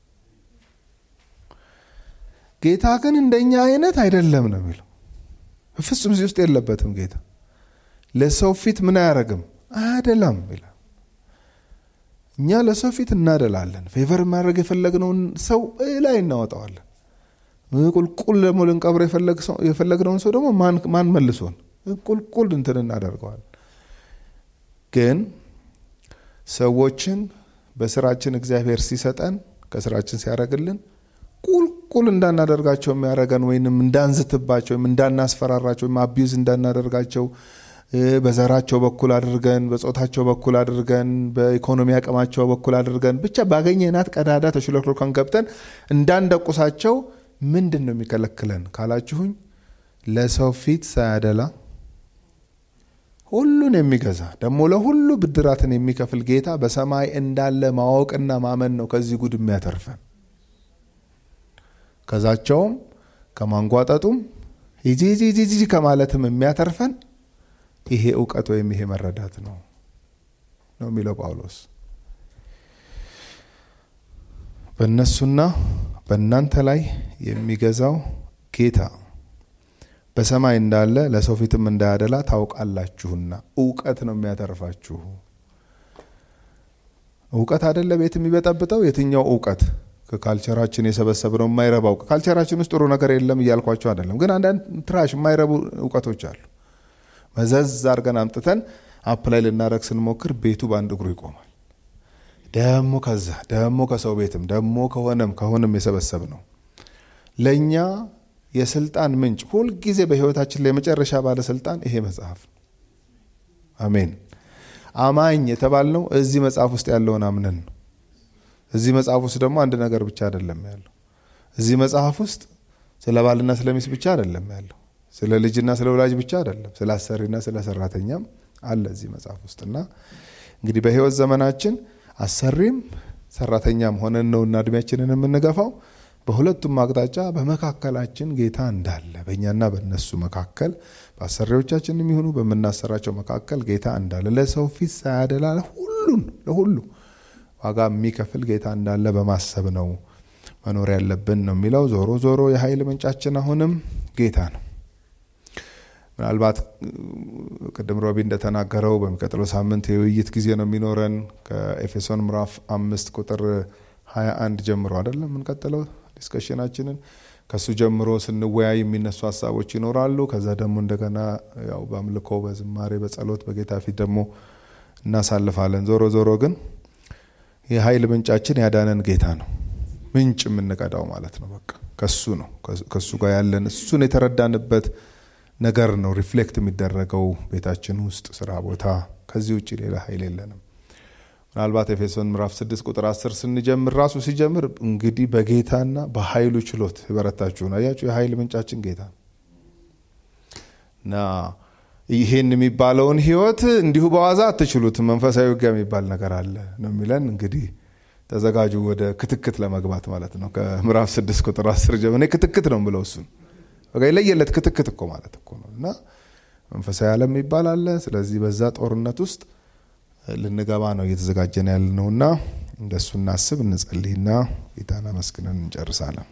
A: ጌታ ግን እንደኛ አይነት አይደለም ነው የሚለው። ፍጹም እዚህ ውስጥ የለበትም ጌታ። ለሰው ፊት ምን አያደርግም አያደላም ይላል። እኛ ለሰው ፊት እናደላለን። ፌቨር ማድረግ የፈለግነውን ሰው ላይ እናወጣዋለን። ቁልቁል ደግሞ ልንቀብር የፈለግነውን ሰው ደግሞ ማን መልሶን ቁልቁል እንትን እናደርገዋል። ግን ሰዎችን በስራችን እግዚአብሔር ሲሰጠን ከስራችን ሲያደርግልን ቁልቁል እንዳናደርጋቸው የሚያደርገን ወይም እንዳንዝትባቸው ወይም እንዳናስፈራራቸው ወይም አቢዩዝ እንዳናደርጋቸው በዘራቸው በኩል አድርገን በጾታቸው በኩል አድርገን በኢኮኖሚ አቅማቸው በኩል አድርገን ብቻ ባገኘናት ቀዳዳ ተሽለክሎካን ገብተን እንዳንደቁሳቸው ምንድን ነው የሚከለክለን ካላችሁኝ፣ ለሰው ፊት ሳያደላ ሁሉን የሚገዛ ደግሞ ለሁሉ ብድራትን የሚከፍል ጌታ በሰማይ እንዳለ ማወቅና ማመን ነው ከዚህ ጉድ የሚያተርፈን። ከዛቸውም ከማንጓጠጡም ሂጂ ከማለትም የሚያተርፈን ይሄ እውቀት ወይም ይሄ መረዳት ነው ነው የሚለው ጳውሎስ። በእነሱና በእናንተ ላይ የሚገዛው ጌታ በሰማይ እንዳለ ለሰው ፊትም እንዳያደላ ታውቃላችሁና። እውቀት ነው የሚያተርፋችሁ። እውቀት አደለ ቤት የሚበጠብጠው የትኛው እውቀት ከካልቸራችን የሰበሰብነው የማይረባ እውቀት። ካልቸራችን ውስጥ ጥሩ ነገር የለም እያልኳቸው አይደለም፣ ግን አንዳንድ ትራሽ የማይረቡ እውቀቶች አሉ። መዘዝ አድርገን አምጥተን አፕላይ ልናደረግ ስንሞክር ቤቱ በአንድ እግሩ ይቆማል። ደሞ ከዛ ደሞ ከሰው ቤትም ደሞ ከሆነም ከሆነም የሰበሰብ ነው ለእኛ የስልጣን ምንጭ ሁልጊዜ በህይወታችን ላይ የመጨረሻ ባለስልጣን ይሄ መጽሐፍ ነው። አሜን። አማኝ የተባልነው እዚህ መጽሐፍ ውስጥ ያለውን አምነን ነው። እዚህ መጽሐፍ ውስጥ ደግሞ አንድ ነገር ብቻ አይደለም ያለው። እዚህ መጽሐፍ ውስጥ ስለ ባልና ስለ ሚስት ብቻ አይደለም ያለው። ስለ ልጅና ስለ ወላጅ ብቻ አይደለም። ስለ አሰሪና ስለ ሰራተኛም አለ እዚህ መጽሐፍ ውስጥ እና እንግዲህ በህይወት ዘመናችን አሰሪም ሰራተኛም ሆነን ነውና እድሜያችንን የምንገፋው በሁለቱም አቅጣጫ በመካከላችን ጌታ እንዳለ በእኛና በእነሱ መካከል በአሰሪዎቻችን የሚሆኑ በምናሰራቸው መካከል ጌታ እንዳለ ለሰው ፊት ሳያደላ ሁሉን ለሁሉ ዋጋ የሚከፍል ጌታ እንዳለ በማሰብ ነው መኖር ያለብን ነው የሚለው። ዞሮ ዞሮ የኃይል ምንጫችን አሁንም ጌታ ነው። ምናልባት ቅድም ሮቢ እንደተናገረው በሚቀጥለው ሳምንት የውይይት ጊዜ ነው የሚኖረን ከኤፌሶን ምዕራፍ አምስት ቁጥር ሀያ አንድ ጀምሮ አይደለም የምንቀጥለው ዲስከሽናችንን ከሱ ጀምሮ ስንወያይ የሚነሱ ሀሳቦች ይኖራሉ። ከዛ ደግሞ እንደገና ያው በአምልኮ በዝማሬ በጸሎት በጌታ ፊት ደግሞ እናሳልፋለን። ዞሮ ዞሮ ግን የኃይል ምንጫችን ያዳነን ጌታ ነው። ምንጭ የምንቀዳው ማለት ነው። በቃ ከሱ ነው ከሱ ጋር ያለን እሱን የተረዳንበት ነገር ነው ሪፍሌክት የሚደረገው ቤታችን ውስጥ፣ ስራ ቦታ። ከዚህ ውጭ ሌላ ኃይል የለንም። ምናልባት ኤፌሶን ምዕራፍ 6 ቁጥር 10 ስንጀምር ራሱ ሲጀምር እንግዲህ በጌታና በኃይሉ ችሎት የበረታችሁ ነው። አያችሁ የኃይል ምንጫችን ጌታ ነው እና ይሄን የሚባለውን ህይወት እንዲሁ በዋዛ አትችሉትም። መንፈሳዊ ውጊያ የሚባል ነገር አለ ነው የሚለን። እንግዲህ ተዘጋጁ ወደ ክትክት ለመግባት ማለት ነው። ከምዕራፍ 6 ቁጥር 10 ጀምሮ እኔ ክትክት ነው ብለው እሱን የለየለት ክትክት እኮ ማለት እኮ ነው እና መንፈሳዊ ዓለም የሚባል አለ። ስለዚህ በዛ ጦርነት ውስጥ ልንገባ ነው እየተዘጋጀን ያለ ነውና እንደሱ እናስብ፣ እንጸልይና ጌታን አመስግነን እንጨርሳለን።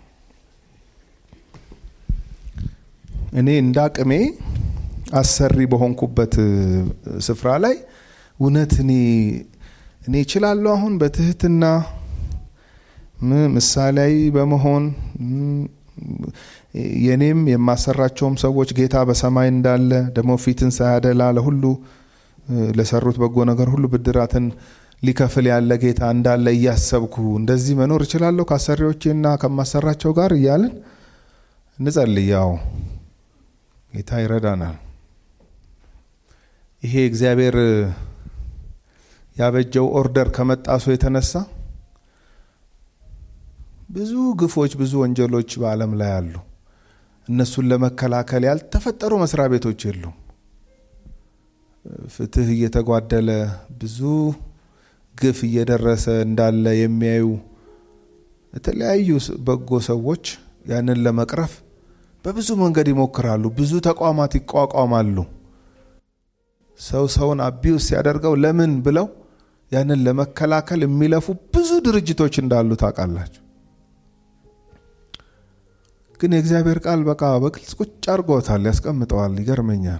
A: እኔ እንደ አቅሜ አሰሪ በሆንኩበት ስፍራ ላይ እውነት እኔ እኔ እችላለሁ አሁን በትህትና ምሳሌያዊ በመሆን የኔም የማሰራቸውም ሰዎች ጌታ በሰማይ እንዳለ ደግሞ ፊትን ሳያደላ ለሁሉ ለሰሩት በጎ ነገር ሁሉ ብድራትን ሊከፍል ያለ ጌታ እንዳለ እያሰብኩ እንደዚህ መኖር እችላለሁ ከአሰሪዎቼና ከማሰራቸው ጋር እያልን እንጸልይ። ያው ጌታ ይረዳናል። ይሄ እግዚአብሔር ያበጀው ኦርደር ከመጣሱ የተነሳ ብዙ ግፎች፣ ብዙ ወንጀሎች በዓለም ላይ አሉ። እነሱን ለመከላከል ያልተፈጠሩ መስሪያ ቤቶች የሉም። ፍትህ እየተጓደለ ብዙ ግፍ እየደረሰ እንዳለ የሚያዩ የተለያዩ በጎ ሰዎች ያንን ለመቅረፍ በብዙ መንገድ ይሞክራሉ። ብዙ ተቋማት ይቋቋማሉ። ሰው ሰውን አቢውስ ሲያደርገው ለምን ብለው ያንን ለመከላከል የሚለፉ ብዙ ድርጅቶች እንዳሉ ታውቃላችሁ። ግን የእግዚአብሔር ቃል በቃ በግልጽ ቁጭ አድርጎታል፣ ያስቀምጠዋል። ይገርመኛል።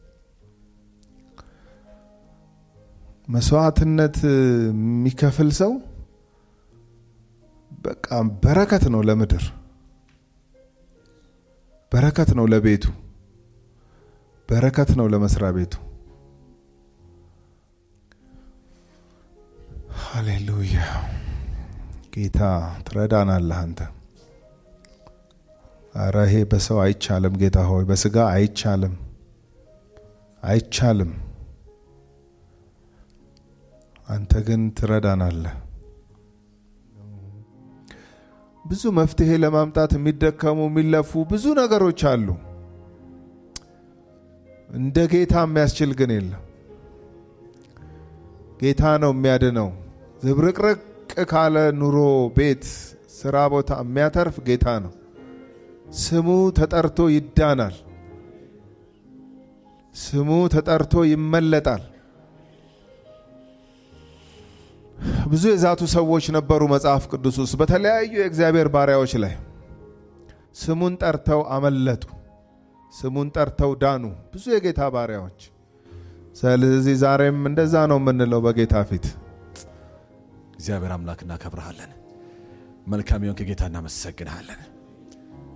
A: መስዋዕትነት የሚከፍል ሰው በቃ በረከት ነው ለምድር፣ በረከት ነው ለቤቱ፣ በረከት ነው ለመስሪያ ቤቱ። ሃሌሉያ! ጌታ ትረዳናለህ አንተ። አረ ይሄ በሰው አይቻልም ጌታ ሆይ፣ በስጋ አይቻልም፣ አይቻልም። አንተ ግን ትረዳናለህ። ብዙ መፍትሄ ለማምጣት የሚደከሙ የሚለፉ ብዙ ነገሮች አሉ። እንደ ጌታ የሚያስችል ግን የለም። ጌታ ነው የሚያድነው። ዝብርቅርቅ ካለ ኑሮ፣ ቤት፣ ስራ ቦታ የሚያተርፍ ጌታ ነው። ስሙ ተጠርቶ ይዳናል። ስሙ ተጠርቶ ይመለጣል። ብዙ የዛቱ ሰዎች ነበሩ መጽሐፍ ቅዱስ ውስጥ በተለያዩ የእግዚአብሔር ባሪያዎች ላይ ስሙን ጠርተው አመለጡ። ስሙን ጠርተው ዳኑ። ብዙ የጌታ ባሪያዎች። ስለዚህ ዛሬም እንደዛ ነው የምንለው በጌታ ፊት
B: እግዚአብሔር አምላክ እናከብረሃለን። መልካም የሆንክ ጌታ እናመሰግንሃለን።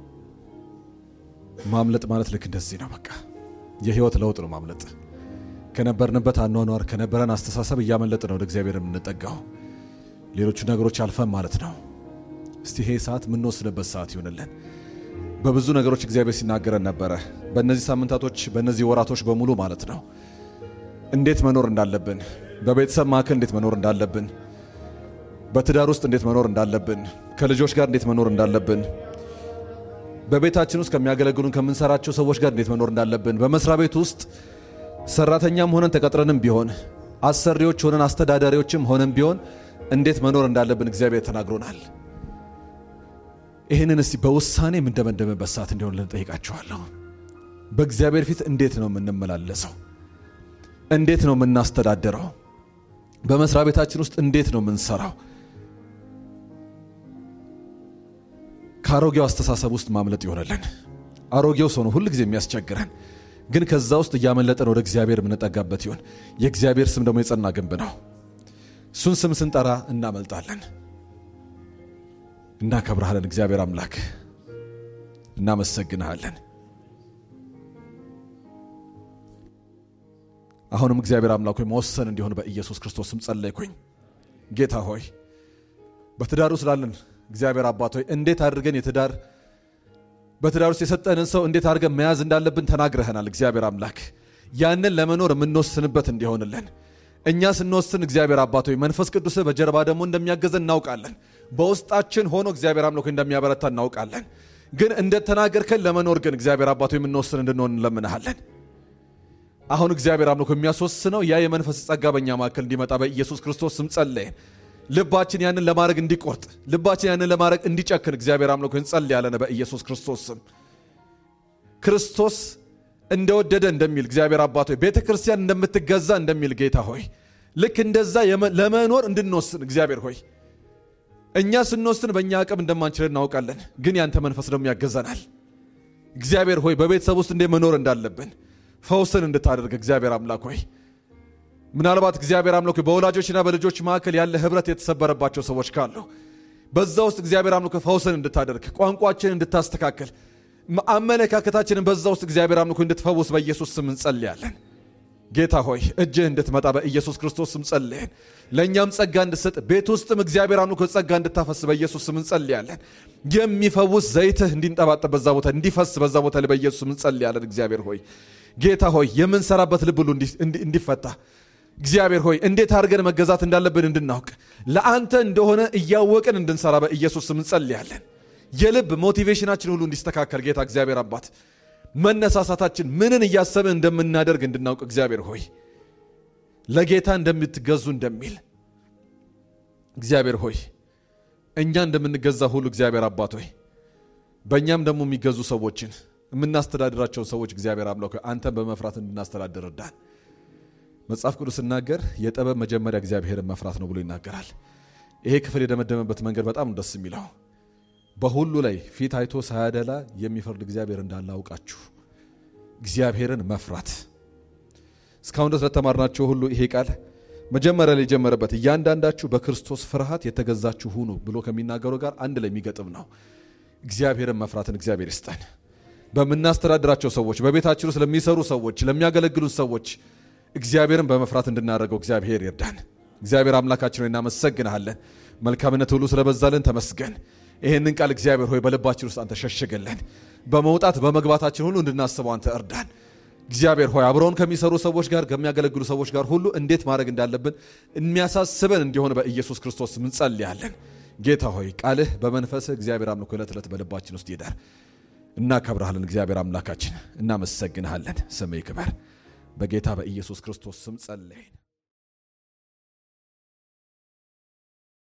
B: ማምለጥ ማለት ልክ እንደዚህ ነው። በቃ የህይወት ለውጥ ነው ማምለጥ። ከነበርንበት አኗኗር ከነበረን አስተሳሰብ እያመለጥን ወደ እግዚአብሔር የምንጠጋው ሌሎቹ ነገሮች አልፈን ማለት ነው። እስቲ ይሄ ሰዓት የምንወስንበት ሰዓት ይሆንልን። በብዙ ነገሮች እግዚአብሔር ሲናገረን ነበረ። በእነዚህ ሳምንታቶች፣ በእነዚህ ወራቶች በሙሉ ማለት ነው እንዴት መኖር እንዳለብን፣ በቤተሰብ መካከል እንዴት መኖር እንዳለብን፣ በትዳር ውስጥ እንዴት መኖር እንዳለብን፣ ከልጆች ጋር እንዴት መኖር እንዳለብን፣ በቤታችን ውስጥ ከሚያገለግሉን ከምንሰራቸው ሰዎች ጋር እንዴት መኖር እንዳለብን፣ በመስሪያ ቤት ውስጥ ሰራተኛም ሆነን ተቀጥረንም ቢሆን አሰሪዎች ሆነን አስተዳዳሪዎችም ሆነን ቢሆን እንዴት መኖር እንዳለብን እግዚአብሔር ተናግሮናል። ይህንን እስቲ በውሳኔ የምንደመደምበት ሰዓት እንዲሆን ልንጠይቃችኋለሁ። በእግዚአብሔር ፊት እንዴት ነው የምንመላለሰው? እንዴት ነው የምናስተዳደረው? በመስሪያ ቤታችን ውስጥ እንዴት ነው የምንሰራው? ከአሮጌው አስተሳሰብ ውስጥ ማምለጥ ይሆነልን። አሮጌው ሰው ነው ሁል ጊዜ የሚያስቸግረን፣ ግን ከዛ ውስጥ እያመለጠን ወደ እግዚአብሔር የምንጠጋበት ይሆን። የእግዚአብሔር ስም ደግሞ የጸና ግንብ ነው። እሱን ስም ስንጠራ እናመልጣለን። እናከብርሃለን። እግዚአብሔር አምላክ እናመሰግንሃለን። አሁንም እግዚአብሔር አምላክ ሆይ መወሰን እንዲሆን በኢየሱስ ክርስቶስ ስም ጸለይኩኝ። ጌታ ሆይ በትዳር ውስጥ ላለን እግዚአብሔር አባት ሆይ እንዴት አድርገን የትዳር በትዳር ውስጥ የሰጠንን ሰው እንዴት አድርገን መያዝ እንዳለብን ተናግረህናል። እግዚአብሔር አምላክ ያንን ለመኖር የምንወስንበት እንዲሆንልን እኛ ስንወስን እግዚአብሔር አባት ሆይ መንፈስ ቅዱስ በጀርባ ደግሞ እንደሚያገዘን እናውቃለን። በውስጣችን ሆኖ እግዚአብሔር አምላክ እንደሚያበረታ እናውቃለን። ግን እንደተናገርከን ለመኖር ግን እግዚአብሔር አባት ሆይ የምንወስን እንድንሆን እንለምንሃለን። አሁን እግዚአብሔር አምላክ የሚያስወስነው ያ የመንፈስ ጸጋ በእኛ መካከል እንዲመጣ በኢየሱስ ክርስቶስ ስም ጸለይን። ልባችን ያንን ለማድረግ እንዲቆርጥ፣ ልባችን ያንን ለማድረግ እንዲጨክን እግዚአብሔር አምላክ እንጸልያለን በኢየሱስ ክርስቶስ ስም ክርስቶስ እንደወደደ እንደሚል እግዚአብሔር አባት ሆይ ቤተ ክርስቲያን እንደምትገዛ እንደሚል ጌታ ሆይ ልክ እንደዛ ለመኖር እንድንወስን እግዚአብሔር ሆይ እኛ ስንወስን በእኛ አቅም እንደማንችል እናውቃለን፣ ግን ያንተ መንፈስ ደግሞ ያገዘናል። እግዚአብሔር ሆይ በቤተሰብ ውስጥ እንዴት መኖር እንዳለብን ፈውስን እንድታደርግ እግዚአብሔር አምላክ ሆይ ምናልባት እግዚአብሔር አምላክ በወላጆችና በልጆች መካከል ያለ ህብረት የተሰበረባቸው ሰዎች ካሉ በዛ ውስጥ እግዚአብሔር አምላክ ፈውስን እንድታደርግ ቋንቋችንን እንድታስተካከል አመለካከታችንን በዛ ውስጥ እግዚአብሔር አምላክ እንድትፈውስ በኢየሱስ ስም እንጸልያለን። ጌታ ሆይ እጅህ እንድትመጣ በኢየሱስ ክርስቶስ ስም ጸልየን። ለእኛም ጸጋ እንድሰጥ ቤት ውስጥም እግዚአብሔር አምላክ ጸጋ እንድታፈስ በኢየሱስ ስም እንጸልያለን። የሚፈውስ ዘይትህ እንዲንጠባጠብ በዛ ቦታ እንዲፈስ በዛ ቦታ ላይ በኢየሱስ ስም እንጸልያለን። እግዚአብሔር ሆይ ጌታ ሆይ የምንሰራበት ልብ ሁሉ እንዲፈታ እግዚአብሔር ሆይ እንዴት አድርገን መገዛት እንዳለብን እንድናውቅ ለአንተ እንደሆነ እያወቅን እንድንሰራ በኢየሱስ ስም እንጸልያለን። የልብ ሞቲቬሽናችን ሁሉ እንዲስተካከል ጌታ እግዚአብሔር አባት መነሳሳታችን ምንን እያሰብን እንደምናደርግ እንድናውቅ እግዚአብሔር ሆይ ለጌታ እንደምትገዙ እንደሚል እግዚአብሔር ሆይ እኛ እንደምንገዛ ሁሉ እግዚአብሔር አባት ሆይ በእኛም ደግሞ የሚገዙ ሰዎችን የምናስተዳድራቸውን ሰዎች እግዚአብሔር አምላክ ሆይ አንተን በመፍራት እንድናስተዳድር እርዳን። መጽሐፍ ቅዱስ ሲናገር የጥበብ መጀመሪያ እግዚአብሔርን መፍራት ነው ብሎ ይናገራል። ይሄ ክፍል የደመደመበት መንገድ በጣም ደስ የሚለው በሁሉ ላይ ፊት አይቶ ሳያደላ የሚፈርድ እግዚአብሔር እንዳለ አውቃችሁ እግዚአብሔርን መፍራት። እስካሁን ድረስ ለተማርናቸው ሁሉ ይሄ ቃል መጀመሪያ ላይ የጀመረበት እያንዳንዳችሁ በክርስቶስ ፍርሃት የተገዛችሁ ሁኑ ብሎ ከሚናገረው ጋር አንድ ላይ የሚገጥም ነው። እግዚአብሔርን መፍራትን እግዚአብሔር ይስጠን። በምናስተዳድራቸው ሰዎች፣ በቤታችን ውስጥ ለሚሰሩ ሰዎች፣ ለሚያገለግሉን ሰዎች እግዚአብሔርን በመፍራት እንድናደርገው እግዚአብሔር ይርዳን። እግዚአብሔር አምላካችን ሆይ እናመሰግንሃለን። መልካምነት ሁሉ ስለበዛልን ተመስገን። ይህንን ቃል እግዚአብሔር ሆይ በልባችን ውስጥ አንተ ሸሽግልን። በመውጣት በመግባታችን ሁሉ እንድናስበው አንተ እርዳን። እግዚአብሔር ሆይ አብረውን ከሚሰሩ ሰዎች ጋር ከሚያገለግሉ ሰዎች ጋር ሁሉ እንዴት ማድረግ እንዳለብን የሚያሳስበን እንዲሆን በኢየሱስ ክርስቶስ እንጸልያለን። ጌታ ሆይ ቃልህ በመንፈስህ እግዚአብሔር አምልኮ ዕለት ዕለት በልባችን ውስጥ ይደር። እናከብርሃለን። እግዚአብሔር አምላካችን እናመሰግንሃለን። ስምህ ይክበር። በጌታ በኢየሱስ ክርስቶስ ስም ጸለይን።